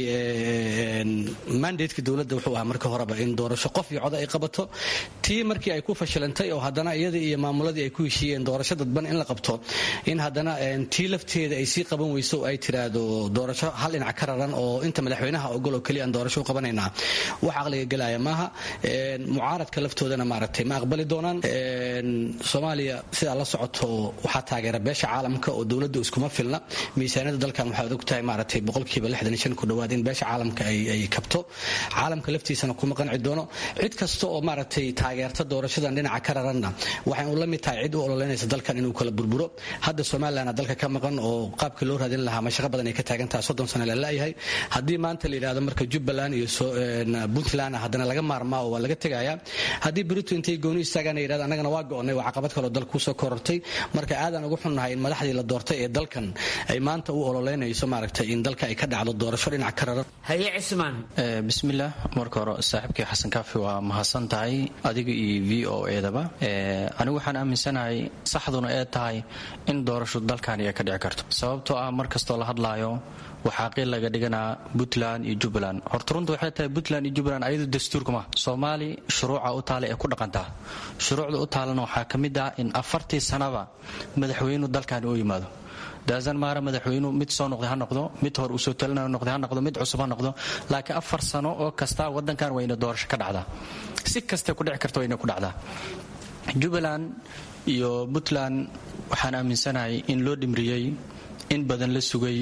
mandateka dowladda wuxuu ahaa marka horeba in doorasho qof iyo coda ay qabato tii markii ay ku fashilantay oo haddana iyadii iyo maamuladii ay ku heshiiyeen doorasho dadban in la qabto in haddana tii lafteeda ay sii qaban weyso ay tiraahdo doorasho hal dhinac ka raran oo inta madaxweynaha ogol oo keliya aan doorasho u qabanaynaa wax caqliga gelaya maaha mucaaradka laftoodana maaragtay ma aqbali doonaan soomaaliya sidaa la socoto waxaa taageera beesha caalamka oo dowladda iskuma filna miisaaniyada dalkan waxaad ogtahay maaragtay boqolkiiba lixdan iyo shan ku dhowaad in beesha caalamka ay kabto caalamka laftiisana kuma qanci doono cid kasta oo maaragtay taageerta doorashadan dhinaca ka raranna waxay u la mid tahay cid u ololeynaysa dalkan inuu kala burburo hadda somalilan dalka ka maqan oo qaabka loo raadin lahaa mashaqo badan ay ka taagan tahay soddon sano la la'yahay haddii maanta la yidhahdo marka jubbaland iyo puntland haddana laga maarmaa oo waa laga tegayaa haddii berito intay gooni istaagaan yidhahdo annagana waa go'onnay waa caqabad kaloo dalka kusoo korortay marka aadaan ugu xunnahay in madaxdii la doortay ee dalkan ay maanta u ololeynayso maaragtay in dalka ay ka dhacdo doorasho dhinac ka raran haye cismaan bismillaah marka hore saaxiibkii xasan kaafi waa mahadsan tahay adiga iyo v o edaba anigu waxaan aaminsanahay saxduna ee tahay in doorasho dalkani ay ka dhici karto sababtoo ah mar kastoo la hadlaayo waxaa qiil laga dhiganaa puntland iyo jubbaland horta runta waxay tahay puntland iyo jubbaland ayadu dastuurkuma soomaali shuruuca u taala ee ku dhaqantaa shuruucda u taalana waxaa ka mid ah in afartii sanaba madaxweynu dalkani u yimaado daazan maara madaxweynu mid soo noqday ha noqdo mid hor uu soo talinayo noqday ha noqdo mid cusub ha noqdo laakiin afar sano oo kasta wadankan waa ina doorasho ka dhacdaa si kastay ku dhici karta waa ina ku dhacdaa jubbaland iyo puntland waxaan aaminsanahay in loo dhimriyey in badan la sugay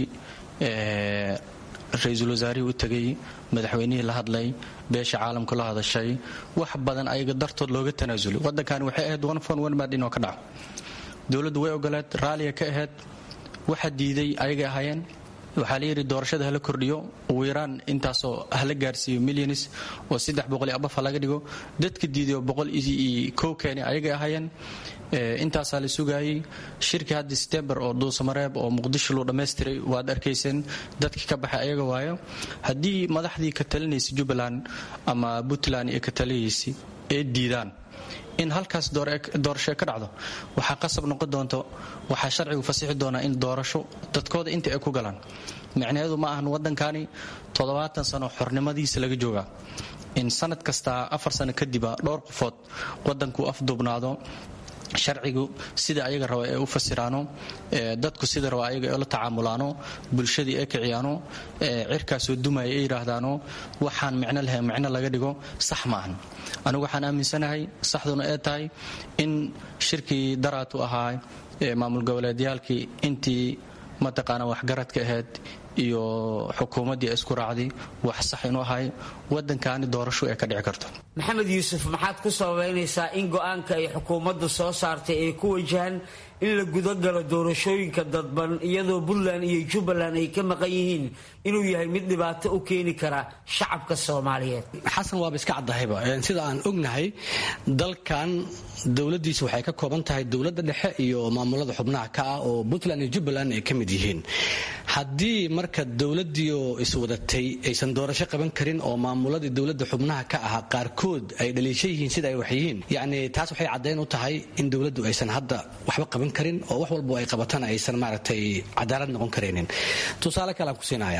ra-iisul wasaarihii u tegay madaxweynihii la hadlay beesha caalamka la hadashay wax badan ayaga dartood looga tanaasulay wadankani waxay ahayd one fon one mad inoo ka dhaco dowladdu way ogoleed raalliga ka ahayd waxa diiday ayagay ahaayeen waxaa la yidhi doorashada hala kordhiyo ugu yaraan intaasoo hala gaarsiiyo milyanis oo saddex boqol iyo abaf ha laga dhigo dadka diiday oo boqol iyo kow keeni ayagay ahaayeen intaasaa la sugaayey shirkii hadda setembar oo duusamareeb oo muqdisho luu dhammaystiray waad arkayseen dadkii ka baxay ayaga waayo haddii madaxdii ka talinaysa jubbaland ama puntland iyo ka taliyaysa ee diidaan in halkaas doorasho ka dhacdo waxaa qasab noqon doonto waxaa sharcigu fasixi doonaa in doorasho dadkooda inta ay ku galaan micnaheedu ma ahan waddankani toddobaatan sano xornimadiisa laga joogaa in sanad kastaa afar sano kadiba dhowr qofood waddankuu afduubnaado sharcigu sida ayaga raba ee u fasiraano dadku sida raba ayaga ee la tacaamulaano bulshadii ee kiciyaano cirkaasoo dumaya ee yidhaahdaano waxaan micno lahayn micno laga dhigo sax ma ahan anigu waxaan aaminsanahay saxduna ee tahay in shirkii daraatu ahaa maamul goboleedyaalkii intii mataqaana waxgaradka ahayd iyo xukuumaddii isku raacday wax sax inuu ahay waddankaani doorasho ee ka dhici karto maxamed yuusuf maxaad ku sababaynaysaa in go'aanka ay xukuumaddu soo saartay ay ku wajahaan in la gudagalo doorashooyinka dadban iyadoo puntland iyo jubbaland ay ka maqan yihiin inuu yahay mid dhibaato u keeni kara shacabka soomaaliyeed xasan waaba iska caddahayba sida aan ognahay dalkan dowladdiisa waxay ka kooban tahay dowladda dhexe iyo maamulada xubnaha ka ah oo puntland iyo jubbaland ay ka mid yihiin haddii marka dowladdiioo iswadatay aysan doorasho qaban karin oo maamuladii dowladda xubnaha ka ahaa qaarkood ay dhaliisho yihiin sida ay wax yihiin yacni taas waxay caddayn u tahay in dowladdu aysan hadda waxba qaban karin oo wax walbo ay qabatana aysan maaragtay cadaalad noqon karaynin tusaale kalean ku siinaya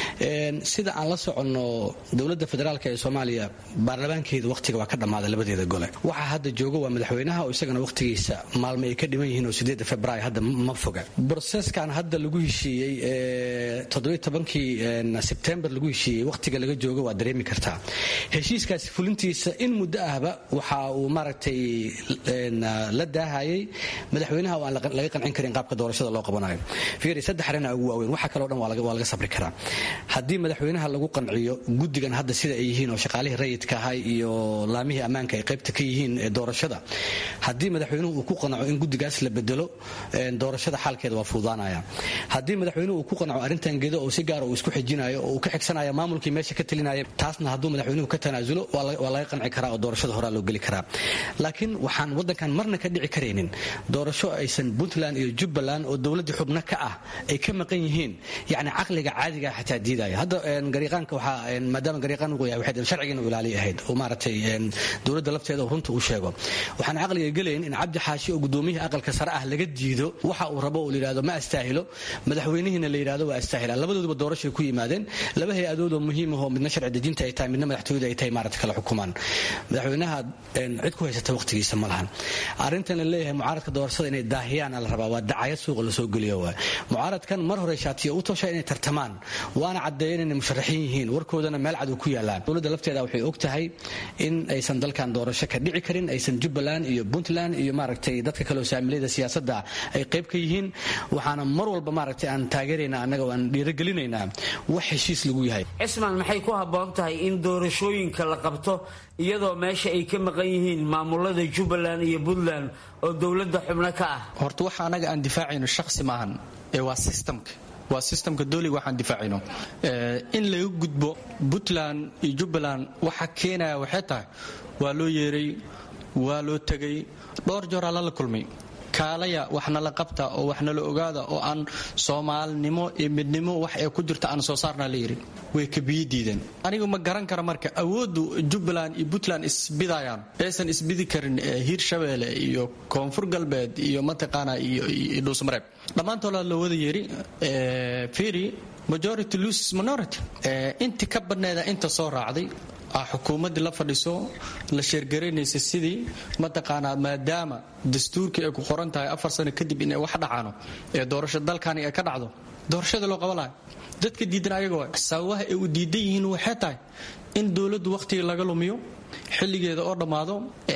sida aan la soconno dowladda federaalk ee soomaaliya baarlamaankeeda wakhtiga waa ka dhammaaday labadeeda gole waxaa hadda jooga waa madaxweynaha oo isagana wakhtigiisa maalmo ay ka dhiman yihiin oo sideedda februaar hadda ma foga broseskan hadda lagu heshiiyey toddobiy tobankii sebtembar lagu heshiiyey wakhtiga laga joogo waa dareemi kartaa heshiiskaasi fulintiisa in muddo ahba waxa uu maaragtay la daahayay madaxweynaha oo aan laga qancin karin qaabka doorashada loo qabanayo fiiri saddex arrin ugu waaweyn waxa kaleo dhan waa laga sabri karaa haddii madaxweynaha lagu qanciyo guddigan hadda sida ay yihiin oo shaqaalihii rayidka ahay iyo laamihii ammaanka ay qaybta ka yihiin ee doorashada haddii madaxweynuhu uu ku qanaco in guddigaas la bedelo doorashada xaalkeeda waa fuudaanaya haddii madaxweynuhu uu ku qanaco arrintan gedo oo si gaara uu isku xijinayo oo uu ka xigsanaya maamulkii meesha ka talinaya taasna hadduu madaxweynuhu ka tanaasulo waa laga qanci karaa oo doorashada horaa loo geli karaa laakiin waxaan waddankan marna ka dhici karaynin doorasho aysan puntland iyo jubbaland oo dowladdii xubno ka ah ay ka maqan yihiin yacni caqliga caadiga xataa diidaya hadda gariiqaanka waxaa maadaama gariiqaan uu yahay waxay sharcigiina ilaali ahayd oo maaragtay dowladda lafteeda oo runta uu sheego waxaan caqliga gelayn in cabdi xaashi oo gudoomiyihii aqalka sare ah laga diido waxa uu rabo oo la yidhahdo ma astaahilo madaxweynihiina la yidhahdo waa astaahila labadooduba doorashay ku yimaadeen laba hay-adood oo muhiim ahoo midna sharci dejinta ay tahay midna madaxtooyada ay tahay maaragta kala xukumaan madaxweynaha cid ku haysata waqtigiisa ma lahan arrintan la leeyahay mucaaradka doorashada inay daahiyaan la rabaa waa dacayad suuqa lasoo geliyo waay mucaaradkan mar hore shaatiya u tosha inay tartamaan waana caddeeyeen inay musharaxiin yihiin warkoodana meel cad uu ku yaallaan dowladda lafteeda waxay og tahay in aysan dalkan doorasho ka dhici karin aysan jubbaland iyo puntland iyo maaragtay dadka kale oo saamilayda siyaasadda ay qayb ka yihiin waxaana mar walba maaragtay aan taageeraynaa annaga oo aan dhiirigelinaynaa wax heshiis lagu yahay cismaan maxay ku habboon tahay in doorashooyinka la qabto iyadoo meesha ay ka maqan yihiin maamulada jubbaland iyo puntland oo dowladda xubno ka ah horta waxa anaga aan difaacayno shakhsi maahan ee waa systemka waa systemka dooliga waxaan difaacayno in laga gudbo puntland iyo jubbaland waxa keenaya waxay tahay waa loo yeeray waa loo tegay dhowr jooraa lala kulmay kaalaya waxna la qabta oo waxna la ogaada oo aan soomaalinimo iyo midnimo wax ee ku jirta aan soo saarnaa la yidhi way kabiyi diideen anigu ma garan kara marka awooddu jubbaland iyo puntland isbidayaan aysan isbidi karin hiirshabeelle iyo koonfur galbeed iyo mataqaana iyo dhuusmareeb dhammaantooda la wada yeeri firi majority loses minority inti ka badneeda inta soo raacday xukuumaddii la fadhiso la sheergaraynaysa sidii mataqaanaa maadaama dastuurkii ay ku qoran tahay afar sano kadib inay wax dhacaano ee doorasho dalkani ay ka dhacdo doorashada loo qaban lahay dadka diidan ayaga waay sababaha ay u diidan yihiin waxay tahay in dowladdu wakhtiga laga lumiyo xilligeeda oo dhammaado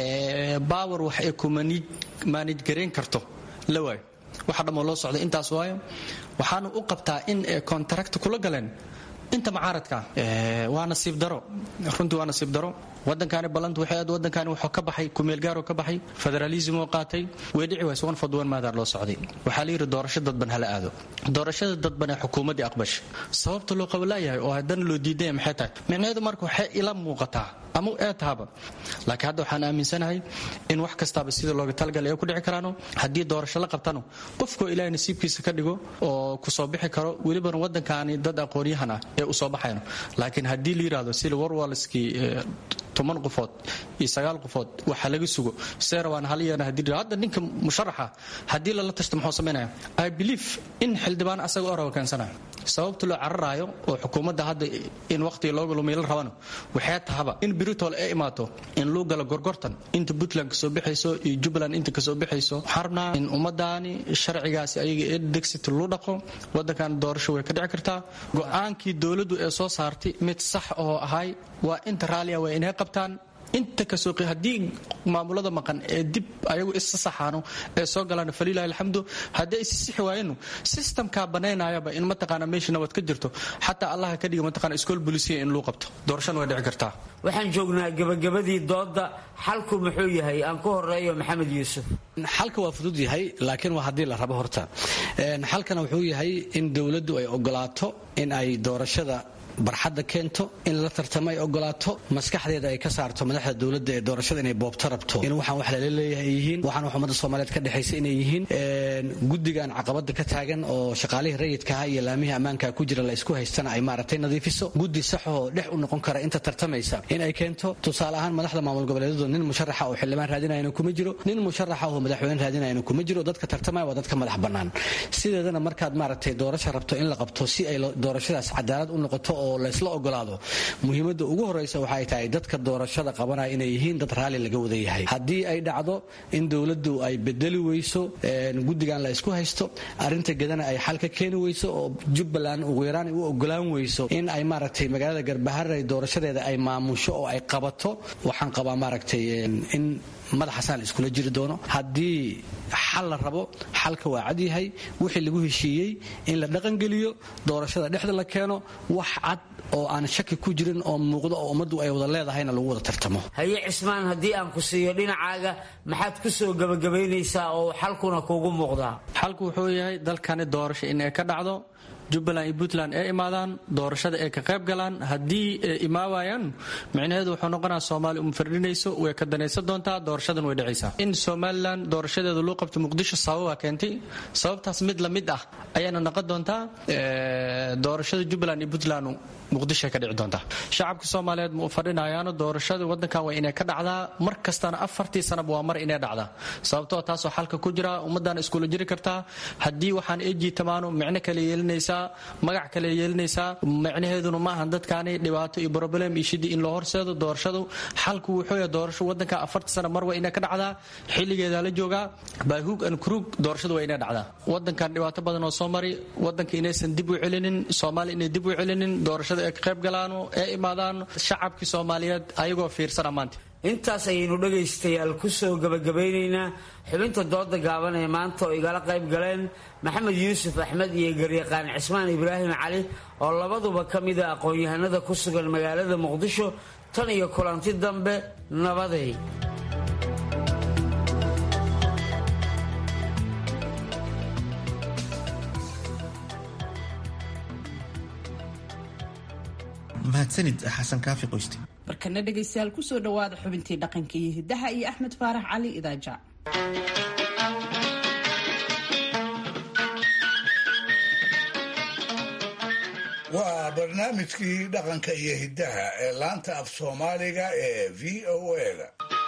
baawer wax ay ku maanij garayn karto la waayo waxa dhammoo loo socda intaas waayo waxaana u qabtaa in ay kontarakt kula galeen inta mucaaradka waa nasiib daro runtii waa nasiib daro wadankani ballantu waxay aad wadankani wuxuu ka baxay kumeelgaaroo ka baxay federalism oo qaatay way dhici wayse one fod one maadaar loo socday waxaa la yidhi doorasho dadban hala aado doorashada dadban ee xukuumaddii aqbasha sababta loo qabalaayahay oo haddana loo diidaya maxay tahay micnaheedu marka waxay ila muuqataa ama ee tahaba laakiin hadda waxaan aaminsanahay in wax kastaaba sida looga talagalay ay ku dhici karaano haddii doorasho la qabtano qofkoo ilaahay nasiibkiisa ka dhigo oo kusoo bixi karo welibana waddankaani dad aqoonyahan ah ee usoo baxayno laakiin haddii la yidhahdo sida warwalskii toban qofood iyo sagaal qofood waxa laga sugo serawaan haliyana hadii hadda ninka musharaxa haddii lala tashto muxuu samaynaya i believe in xildhibaan asaga orawa keensanayo sababta loo cararaayo oo xukuumadda hadda in waqtiga looga lumiy la rabano waxay tahaba in britol ay imaato in luu galo gorgortan inta puntland kasoo bixayso iyo jubbaland inta kasoo bixayso waxaan rabnaa in ummadaani sharcigaasi ayaga ee dexit luu dhaqo waddankan doorasho way ka dhici kartaa go-aankii dowladdu ee soo saartay mid sax oo ahay waa inta raalia waa inay qabtaan inta kasoo haddii maamulada maqan ee dib ayagu isa saxaano ee soo galaan falilahi alxamdu haddii ay sisixi waayenu systemkaa banaynayaba in mataqaana meesha nabad ka jirto xataa allaha ka dhiga mataqana iskool bolisiya in luu qabto doorashana way dhici kartaa waxaan joognaa gabagabadii dooda xalku muxuu yahay aan ku horeeyo maxamed yuusuf xalka waa fudud yahay laakiin waa haddii la rabo horta xalkana wuxuu yahay in dowladdu ay ogolaato in ay doorashada barxadda keento in la tartamo ay ogolaato maskaxdeeda ay ka saarto madaxda dowladda ee doorashada inay boobto rabto in waxaan wax lala leeyahay ay yihiin waxaan wax ummadda soomaaliyeed ka dhexaysa inay yihiin guddigan caqabada ka taagan oo shaqaalihii rayidkaha iyo laamihii ammaanka ku jira la isku haystana ay maaragtay nadiifiso guddi saxoo dhex u noqon kara inta tartamaysa in ay keento tusaale ahaan madaxda maamul goboleedyadu nin musharaxa oo xildhibaan raadinayana kuma jiro nin musharaxa oo madaxweyne raadinayana kuma jiro dadka tartamaya waa dadka madax bannaan sideedana markaad maaragtay doorasho rabto in la qabto si ay doorashadaas cadaalad u noqoto oo laysla ogolaado muhiimadda ugu horeysa waxay tahay dadka doorashada qabanaya inay yihiin dad raalli laga wada yahay haddii ay dhacdo in dowladdu ay bedeli weyso guddigan la isku haysto arinta gedana ay xal ka keeni weyso oo jubbaland ugu yaraan u ogolaan weyso in ay maaragtay magaalada garbaharey doorashadeeda ay maamusho oo ay qabato waxaan qabaa maaragtay in madaxasaan la iskula jiri doono haddii xal la rabo xalka waa cadyahay wixii lagu heshiiyey in la dhaqangeliyo doorashada dhexda la keeno wax cad oo aan shaki ku jirin oo muuqdo oo ummaddu ay wada leedahayna lagu wada tartamo haye cismaan haddii aan ku siiyo dhinacaaga maxaad ku soo gebagabaynaysaa oo xalkuna kuugu muuqdaa xalku wuxuu yahay dalkani doorasho in ay ka dhacdo jubbaland iyo puntland ay imaadaan doorashada ay ka qayb galaan haddii ay imaawayaan micnaheedu wuxuu noqonaa soomaaliya uma fardhinayso way ka danaysan doontaa doorashadan way dhacaysaa in somalilan doorashadeedu loo qabto muqdisho sababaa keentay sababtaas mid la mid ah ayaana noqon doontaa doorashada jubbaland iyo puntland muqdisho ka dhici doontaa shacabka soomaaliyeed ma u fadhinayaano doorashada wadankan waa inay ka dhacdaa mar kastana afartii sanaba waa mar inay dhacdaa sababtoo taasoo xalka ku jira ummadana iskula jiri kartaa haddii waxaan ay jiitamaano micno kale yeelinaysaa magac kale yeelinaysaa micnaheeduna maahan dadkaani dhibaato iyo broblem iyo shidii in loo horseedo doorashadu xalku wuxuu yahay doorasho wadanka afartii sana mar waa inay ka dhacdaa xilligeedaa la joogaa baahuug an kurug doorashadu waa inay dhacdaa wadankan dhibaato badan oo soo mari wadanka inaysan dib u celinin soomaaliya inay dib u celinin doorashada ay ka qayb galaano ee imaadaan shacabkii soomaaliyeed ayagoo fiirsana maanta intaas ayaynu dhegaystayaal ku soo gebagabaynaynaa xubinta dooda gaaban ee maanta oo igala qayb galeen maxamed yuusuf axmed iyo garyaqaan cismaan ibraahim cali oo labaduba ka mida aqoon-yahanada ku sugan magaalada muqdisho tan iyo kulanti dambe nabaday mahadsanid xasan kaafi qoyste markana dhegaystayaal kusoo dhawaada xubintii dhaqanka iyo hidaha iyo axmed faarax cali idaaja waa barnaamijkii dhaqanka iyo hiddaha ee laanta af soomaaliga ee v o a-da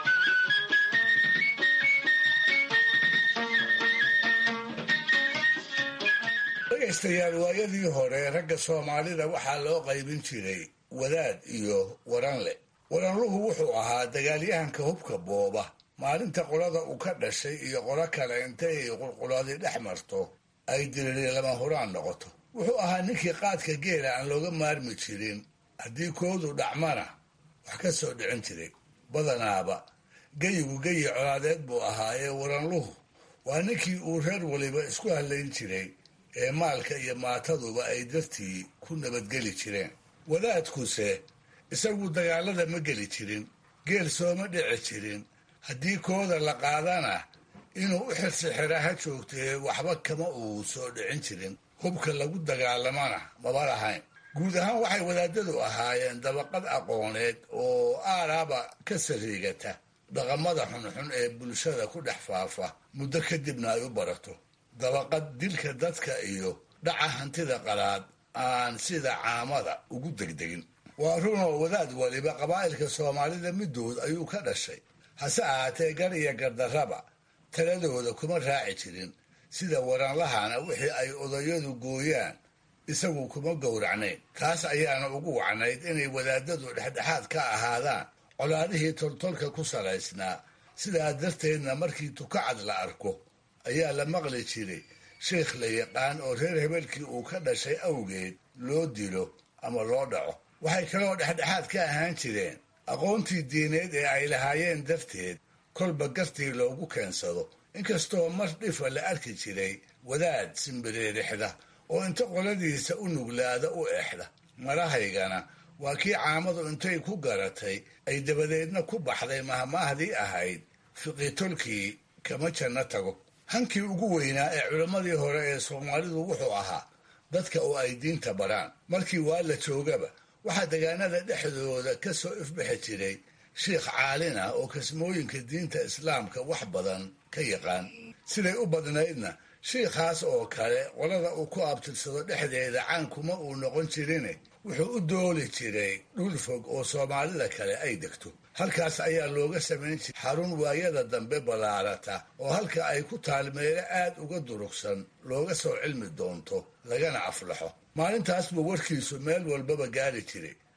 dhegaystayaal waayadii hore ragga soomaalida waxaa loo qaybin jiray wadaad iyo waranle waranluhu wuxuu ahaa dagaalyahanka hubka booba maalinta qolada uu ka dhashay iyo qolo kale intay qulqulaadi dhex marto ay diriri lama huraan noqoto wuxuu ahaa ninkii qaadka geela aan looga maarmi jirin haddii koodu dhacmana wax ka soo dhicin jiray badanaaba geyigu geyi colaadeed buu ahaa ee waranluhu waa ninkii uu reer waliba isku hadlayn jiray ee maalka iyo maataduba ay dartii ku nabadgeli jireen wadaadkuse isagu dagaalada ma geli jirin geel sooma dhici jirin haddii kooda la qaadana inuu u xirsixira ha joogtee waxba kama uu soo dhicin jirin hubka lagu dagaalamana maba lahayn guud ahaan waxay wadaadadu ahaayeen dabaqad aqooneed oo aaraaba ka sariigata dhaqamada xunxun ee bulshada ku dhex faafa muddo kadibna ay u barato dabaqad dilka dadka iyo dhaca hantida qalaad aan sida caamada ugu degdegin waa runoo wadaad waliba qabaa'ilka soomaalida middood ayuu ka dhashay hase ahaatee gar iyo gardarraba taladooda kuma raaci jirin sida waranlahana wixii ay odayadu gooyaan isagu kuma gowracnayn taas ayaana ugu wacnayd inay wadaadadu dhexdhexaad ka ahaadaan colaadihii toltolka ku salaysnaa sidaa darteedna markii tukacad la arko ayaa la maqli jiray sheikh la yaqaan oo reer hebelkii uu ka dhashay awgeed loo dilo ama loo dhaco waxay kaloo dhexdhexaad ka ahaan jireen aqoontii diineed ee ay lahaayeen darteed kolba gartii loogu keensado inkastoo mar dhifa la arki jiray wadaad simbireerixda oo inta qoladiisa u nuglaada u exda marahaygana waa kii caamadu intay ku garatay ay dabadeedna ku baxday mahmaahdii ahayd fiqitolkii kama janno tago hankii ugu weynaa ee culammadii hore ee soomaalidu wuxuu ahaa dadka oo ay diinta baraan markii waa la joogaba waxaa degaanada dhexdooda ka soo ifbixi jiray sheikh caalin ah oo kasmooyinka diinta islaamka wax badan ka yaqaan siday u badnaydna shiikhaas oo kale qolada uu ku abtirsado dhexdeeda caankuma uu noqon jirine wuxuu u dooli jiray dhul fog oo soomaalida kale ay degto halkaas ayaa looga samayn jiray xarun waayada dambe ballaarata oo halka ay ku taal meelo aad uga durugsan looga soo cilmi doonto lagana aflaxo maalintaas buu warkiisu meel walbaba gaari jiray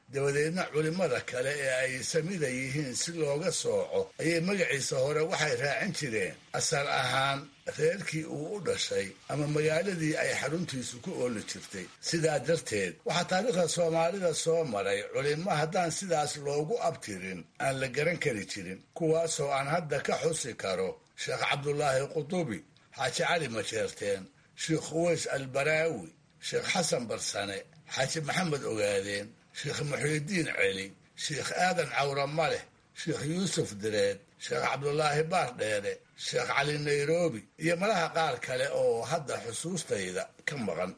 dabadeedna culimmada kale ee ay samida yihiin si looga sooco ayay magaciisa hore waxay raacin jireen asal ahaan reerkii uu u dhashay ama magaaladii ay xaruntiisu ku ooli jirtay sidaa darteed waxaa taariikhda soomaalida soo maray culimmo haddaan sidaas loogu abtirin aan la garan kari jirin kuwaasoo aan hadda ka xusi karo sheekh cabdulaahi qudubi xaaji cali majeerteen sheekh khuways albaraawi sheekh xasan barsane xaaji maxamed ogaadeen sheekh muxiidiin celi sheekh aadan cawra maleh sheekh yuusuf direed sheekh cabdulaahi baardheere sheekh cali nairobi iyo malaha qaar kale oo hadda xusuustayda ka maqan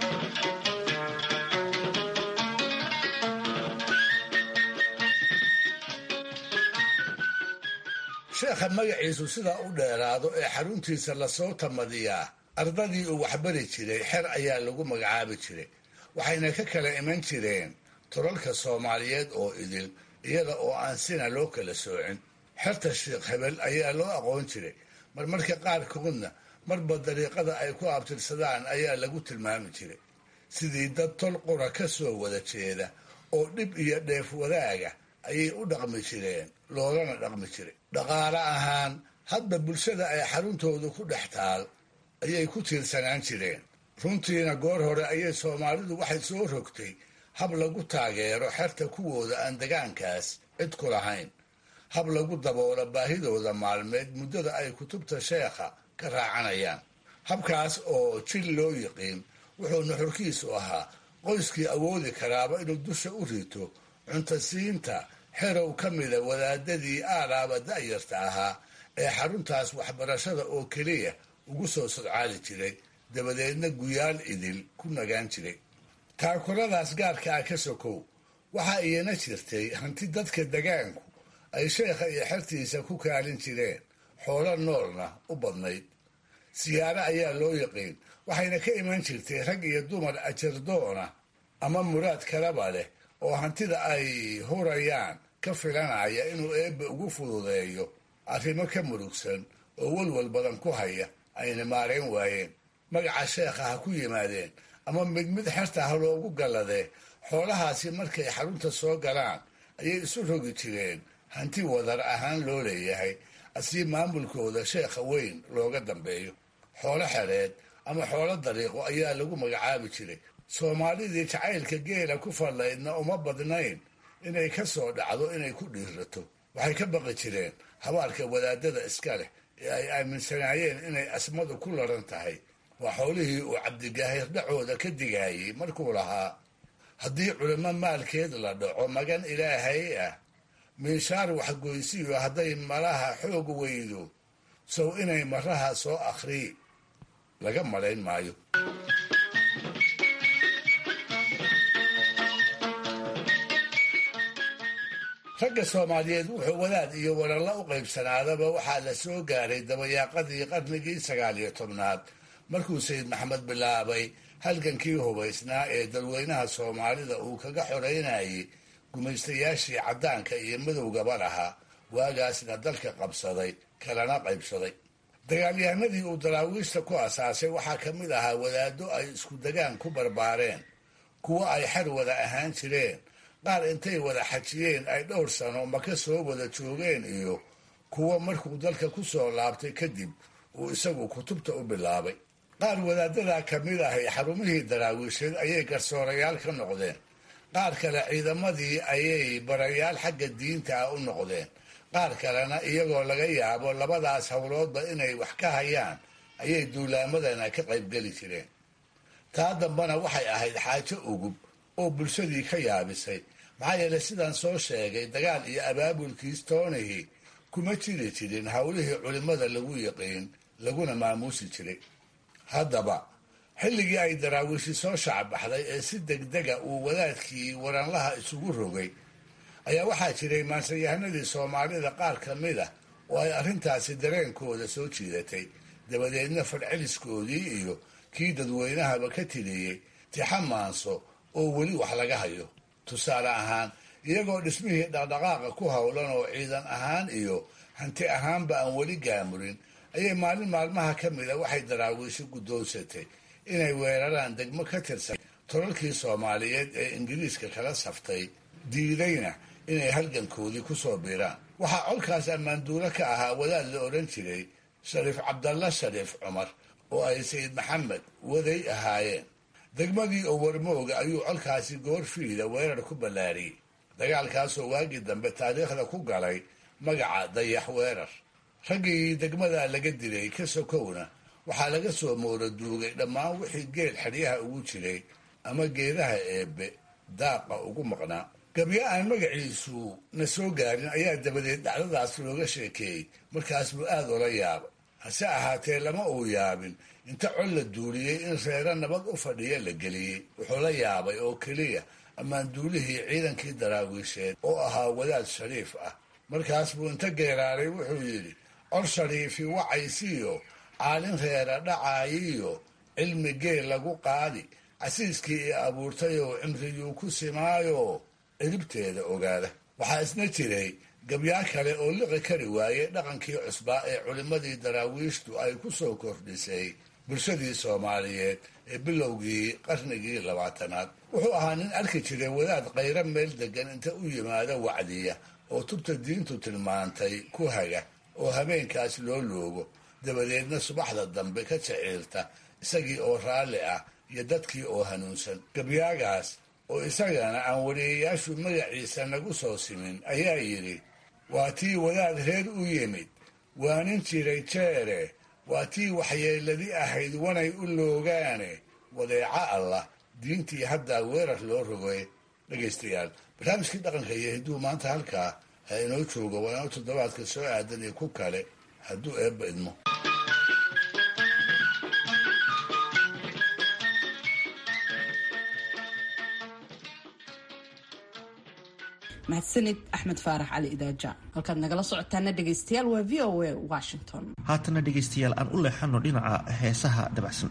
sheekha magaciisu sidaa u dheeraado ee xaruntiisa lasoo tamadiyaa ardadii uu waxbari jiray xer ayaa lagu magacaabi jiray waxayna ka kala iman jireen tolalka soomaaliyeed oo idil iyada oo aan sina loo kala soocin xerta sheekh hebel ayaa loo aqoon jiray marmarka qaarkoodna marba dariiqada ay ku abtirsadaan ayaa lagu tilmaami jiray sidii dad tol qura ka soo wada jeeda oo dhib iyo dheef wadaaga ayay u dhaqmi jireen loolana dhaqmi jiray dhaqaale ahaan hadba bulshada ay xaruntoodu ku dhex taal ayay ku tiirsanaan jireen runtiina goor hore ayay soomaalidu waxay soo rogtay hab lagu taageero xerta kuwooda aan degaankaas cid ku lahayn hab lagu daboolo baahidooda maalmeed muddada ay kutubta sheekha ka raacanayaan habkaas oo jil loo yiqiin wuxuu nuxurkiisu ahaa qoyskii awoodi karaaba inuu dusha u rito cuntasiinta xerow ka mida wadaadadii aalaaba da'yarta ahaa ee xaruntaas waxbarashada oo keliya ugu soo sodcaali jiray dabadeedna guyaal idil ku nagaan jiray taakuladaas gaarka ah ka sokow waxaa iyana jirtay hanti dadka degaanku ay sheekha iyo xertiisa ku kaalin jireen xoolo noolna u badnayd siyaaro ayaa loo yaqiin waxayna ka iman jirtay rag iyo dumar ajardoona ama muraad kalaba leh oo hantida ay hurayaan ka filanaya inuu eebbe ugu fududeeyo arrimo ka murugsan oo walwal badan ku haya ayna maarayn waayeen magaca sheekha ha ku yimaadeen ama mid mid xerta ha loogu galladee xoolahaasi markay xarunta soo galaan ayay isu rogi jireen hanti wadar ahaan loo leeyahay asii maamulkooda sheekha weyn looga dambeeyo xoolo xereed ama xoolo dariiqo ayaa lagu magacaabi jiray soomaalidii jacaylka geela ku fallaydna uma badnayn inay ka soo dhacdo inay ku dhiirato waxay ka baqi jireen habaarka wadaadada iska leh ee ay aaminsanaayeen inay asmadu ku laran tahay waa xoolihii uu cabdigaahir dhacooda ka digaayey markuu lahaa haddii culimo maalkeed la dhaco magan ilaahay ah miishaar waxgoysiyo hadday malaha xoog weydo sow inay maraha soo akhrii laga malayn maayo ragga soomaaliyeed wuxuu wadaad iyo walalla u qaybsanaadaba waxaa la soo gaaray dabayaaqadii qarnigii sagaal iyo tobnaad markuu sayid maxamed bilaabay halgankii hubaysnaa ee dalweynaha soomaalida uu kaga xoreynayay gumaystayaashii caddaanka iyo madowgaba lahaa waagaasna dalka qabsaday kalana qaybsaday dagaalyahanadii uu daraawiishta ku asaasay waxaa ka mid ahaa wadaaddo ay isku degaan ku barbaareen kuwo ay xer wada ahaan jireen qaar intay wada xajiyeen ay dhowr sano maka soo wada joogeen iyo kuwo markuu dalka ku soo laabtay kadib uu isagu kutubta u bilaabay qaar wadaadadaa ka mid ahay xarumihii daraawiisheed ayay garsoorayaal ka noqdeen qaar kale ciidamadii ayay barayaal xagga diinta ah u noqdeen qaar kalena iyagoo laga yaabo labadaas howloodba inay wax ka hayaan ayay duulaamadana ka qaybgeli jireen taa dambana waxay ahayd xaajo ugub oo bulshadii ka yaabisay maxaa yeelay sidaan soo sheegay dagaal iyo abaabulkiis toonihii kuma jiri jirin howlihii culimmada lagu yaqiin laguna maamuusi jiray haddaba xilligii ay daraawiishi soo shacbaxday ee si degdega uu wadaadkii waranlaha isugu rogay ayaa waxaa jiray maansayahanadii soomaalida qaar ka mid ah oo ay arrintaasi dareenkooda soo jiidatay dabadeedna fadceliskoodii iyo kii dadweynahaba ka tiriyey tixa maanso oo weli wax laga hayo tusaale ahaan iyagoo dhismihii dhaqdhaqaaqa ku howlan oo ciidan ahaan iyo hanti ahaanba aan weli gaamurin ayay maalin maalmaha ka mida waxay daraawiisho guddoonsatay inay weeraraan degmo ka tirsan tolalkii soomaaliyeed ee ingiriiska kala saftay diidayna inay halgankoodii ku soo biiraan waxaa colkaas ammaanduulo ka ahaa wadaad la odhan jiray shariif cabdalla shariif cumar oo ay sayid maxamed waday ahaayeen degmadii oo warmooga ayuu colkaasi goor fiida weerar ku ballaariyey dagaalkaasoo waagii dambe taariikhda ku galay magaca dayax weerar raggii degmada laga dilay ka sokowna waxaa laga soo moora duugay dhammaan wixii geel xeryaha ugu jiray ama geedaha eebbe daaqa ugu maqnaa gabyo aan magaciisu na soo gaarin ayaa dabadeed dhacdadaas looga sheekeeyey markaas buu aad ola yaaba hase ahaatee lama uu yaabin inta col la duuliyey in reero nabad u fadhiya la geliyey wuxuu la yaabay oo keliya ammaanduulihii ciidankii daraawiisheed oo ahaa wadaad shariif ah markaas buu inta geeraaray wuxuu yidhi col shariifi wacaysiiyo caalin reera dhacaayiyo cilmi geel lagu qaadi casiiskii i abuurtayoo cimriyuu ku simaayo ciribteeda ogaada waxaa isna jiray gabyaa kale oo liqi kari waaye dhaqankii cusbaa ee culimmadii daraawiishtu ay ku soo kordhisay bulshadii soomaaliyeed ee bilowgii qarnigii labaatanaad wuxuu ahaa nin arki jiray wadaad qayro meel degan inta u yimaada wacdiya oo tubta diintu tilmaantay ku haga oo habeenkaas loo loogo dabadeedna subaxda dambe ka jaciirta isagii oo raalli ah iyo dadkii oo hanuunsan gabyaagaas oo isagana aan wariyayaashu magaciisa nagu soo simin ayaa yidhi waa tii wadaad reer u yimid waanin jiray jeere waa tii waxyeeladi ahayd wanay u loogaane wadeeco allah diintii haddaa weerar loo rogay dhegaystayaal barnaamijkii dhaqanka iyo hidduu maanta halkaa ha inoo joogo waa inoo toddobaadka soo aadan iyo ku kale hadduu eebba idmo mahadsanid axmed faarax cali idaaja halkaad nagala socotaana dhegaystayaal waa v o a washington haatana dhegaystayaal aan u leexano dhinaca heesaha dabacsan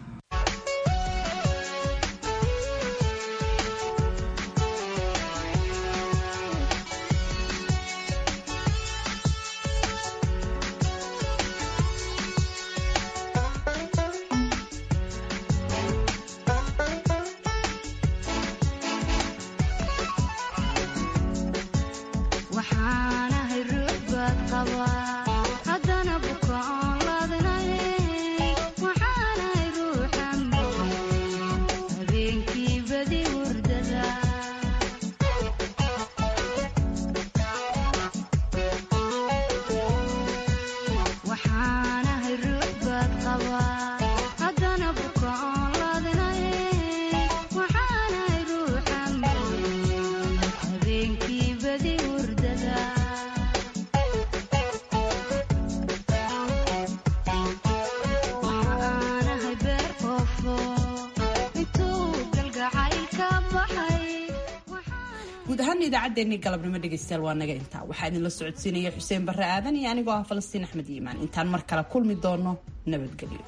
guud ahaan idaacaddeenii galabnimo dhegaystayaal waa naga intaa waxaa idinla socodsiinaya xuseen barre aadan iyo anigoo ah falastiin axmed yiimaan intaan mar kale kulmi doono nabadgelyo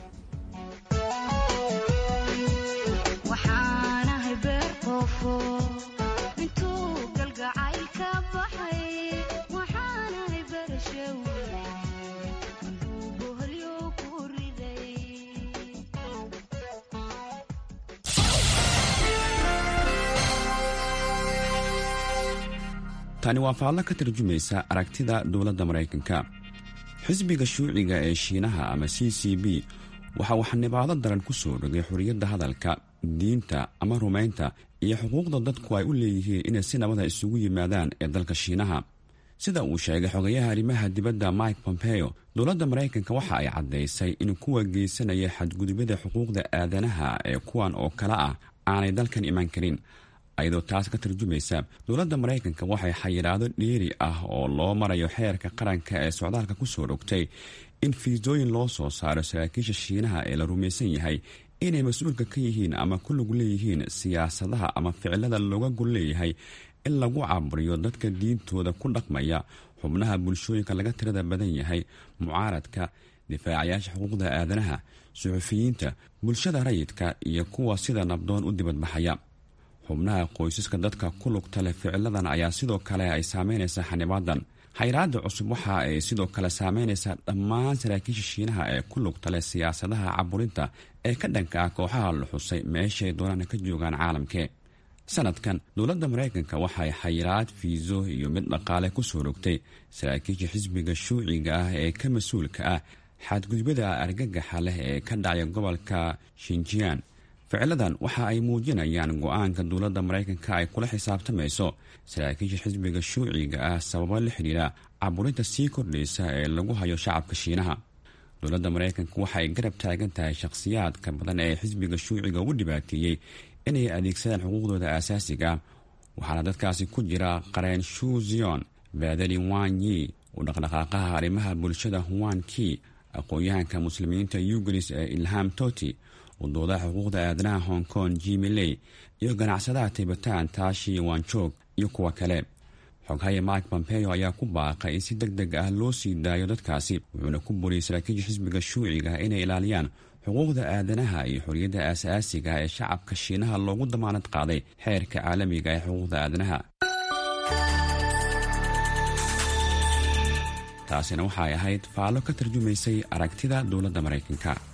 tani waa faallo ka tarjumaysa aragtida dowladda maraykanka xisbiga shuuciga ee shiinaha ama c c b waxa uu xanibaado daran ku soo dhogay xorriyadda hadalka diinta ama rumaynta iyo xuquuqda dadku ay u leeyihiin inay si nabada isugu yimaadaan ee dalka shiinaha sida uu sheegay xogayaha arrimaha dibadda mike pompeo dowladda maraykanka waxa ay caddaysay in kuwa geysanaya xadgudubyada xuquuqda aadanaha ee kuwan oo kale ah aanay dalkan iman karin ayadoo taas ka tarjumaysa dowladda maraykanka waxay xayiraado dheeri ah oo loo marayo xeerka qaranka ee socdaalka kusoo dhogtay in fiisooyin loo soo saaro saraakiisha shiinaha ee la rumaysan yahay inay mas-uulka ka yihiin ama ku lug leeyihiin siyaasadaha ama ficilada looga gol leeyahay in lagu caburiyo dadka diintooda ku dhaqmaya xubnaha bulshooyinka laga tirada badan yahay mucaaradka difaacayaasha xuquuqda aadanaha suxufiyiinta bulshada rayidka iyo kuwa sida nabdoon u dibadbaxaya xubnaha qoysaska dadka ku lugta leh ficiladan ayaa sidoo kale ay saameynaysaa xanibaadan xayraada cusub waxa ay sidoo kale saameynaysaa dhammaan saraakiisha shiinaha ee ku lugta leh siyaasadaha caburinta ee ka dhanka ah kooxaha la xusay meeshay doonaan ka joogaan caalamkee sanadkan dowladda maraykanka waxay xayiraad fiiso iyo mid dhaqaale ku soo rogtay saraakiisha xisbiga shuuciga ah ee ka mas-uulka ah xadgudbada argagaxa leh ee ka dhacaya gobolka shinjiyan ficiladan waxa ay muujinayaan go-aanka dowladda maraykanka ay kula xisaabtamayso saraakiisha xisbiga shuuciga ah sababo la xidhiira caburinta sii kordhaysa ee lagu hayo shacabka shiinaha dowladda maraykanka waxa ay garab taagan tahay shakhsiyaadka badan ee xisbiga shuuciga ugu dhibaateeyey inay adeegsadaan xuquuqdooda aasaasiga ah waxaana dadkaasi ku jira qareen shuu zion baadali wan yi u dhaqdhaqaaqaha arrimaha bulshada huan ki aqoon-yahanka muslimiinta yugulis ee ilham toti udoodaha xuquuqda aadanaha hong kong jimiley iyo ganacsadaha tibatan taashi wanjoog iyo kuwa kale xoghaya mike pompeo ayaa ku baaqay in si deg deg ah loo sii daayo dadkaasi wuxuuna ku boriyey saraakiisha xisbiga shuuciga inay ilaaliyaan xuquuqda aadanaha iyo xorriyadda aasaasiga ee shacabka shiinaha loogu damaanad qaaday xeerka caalamiga ee xuquuqda aadanaha taasina waxay ahayd faallo ka tarjumaysay aragtida dowladda maraykanka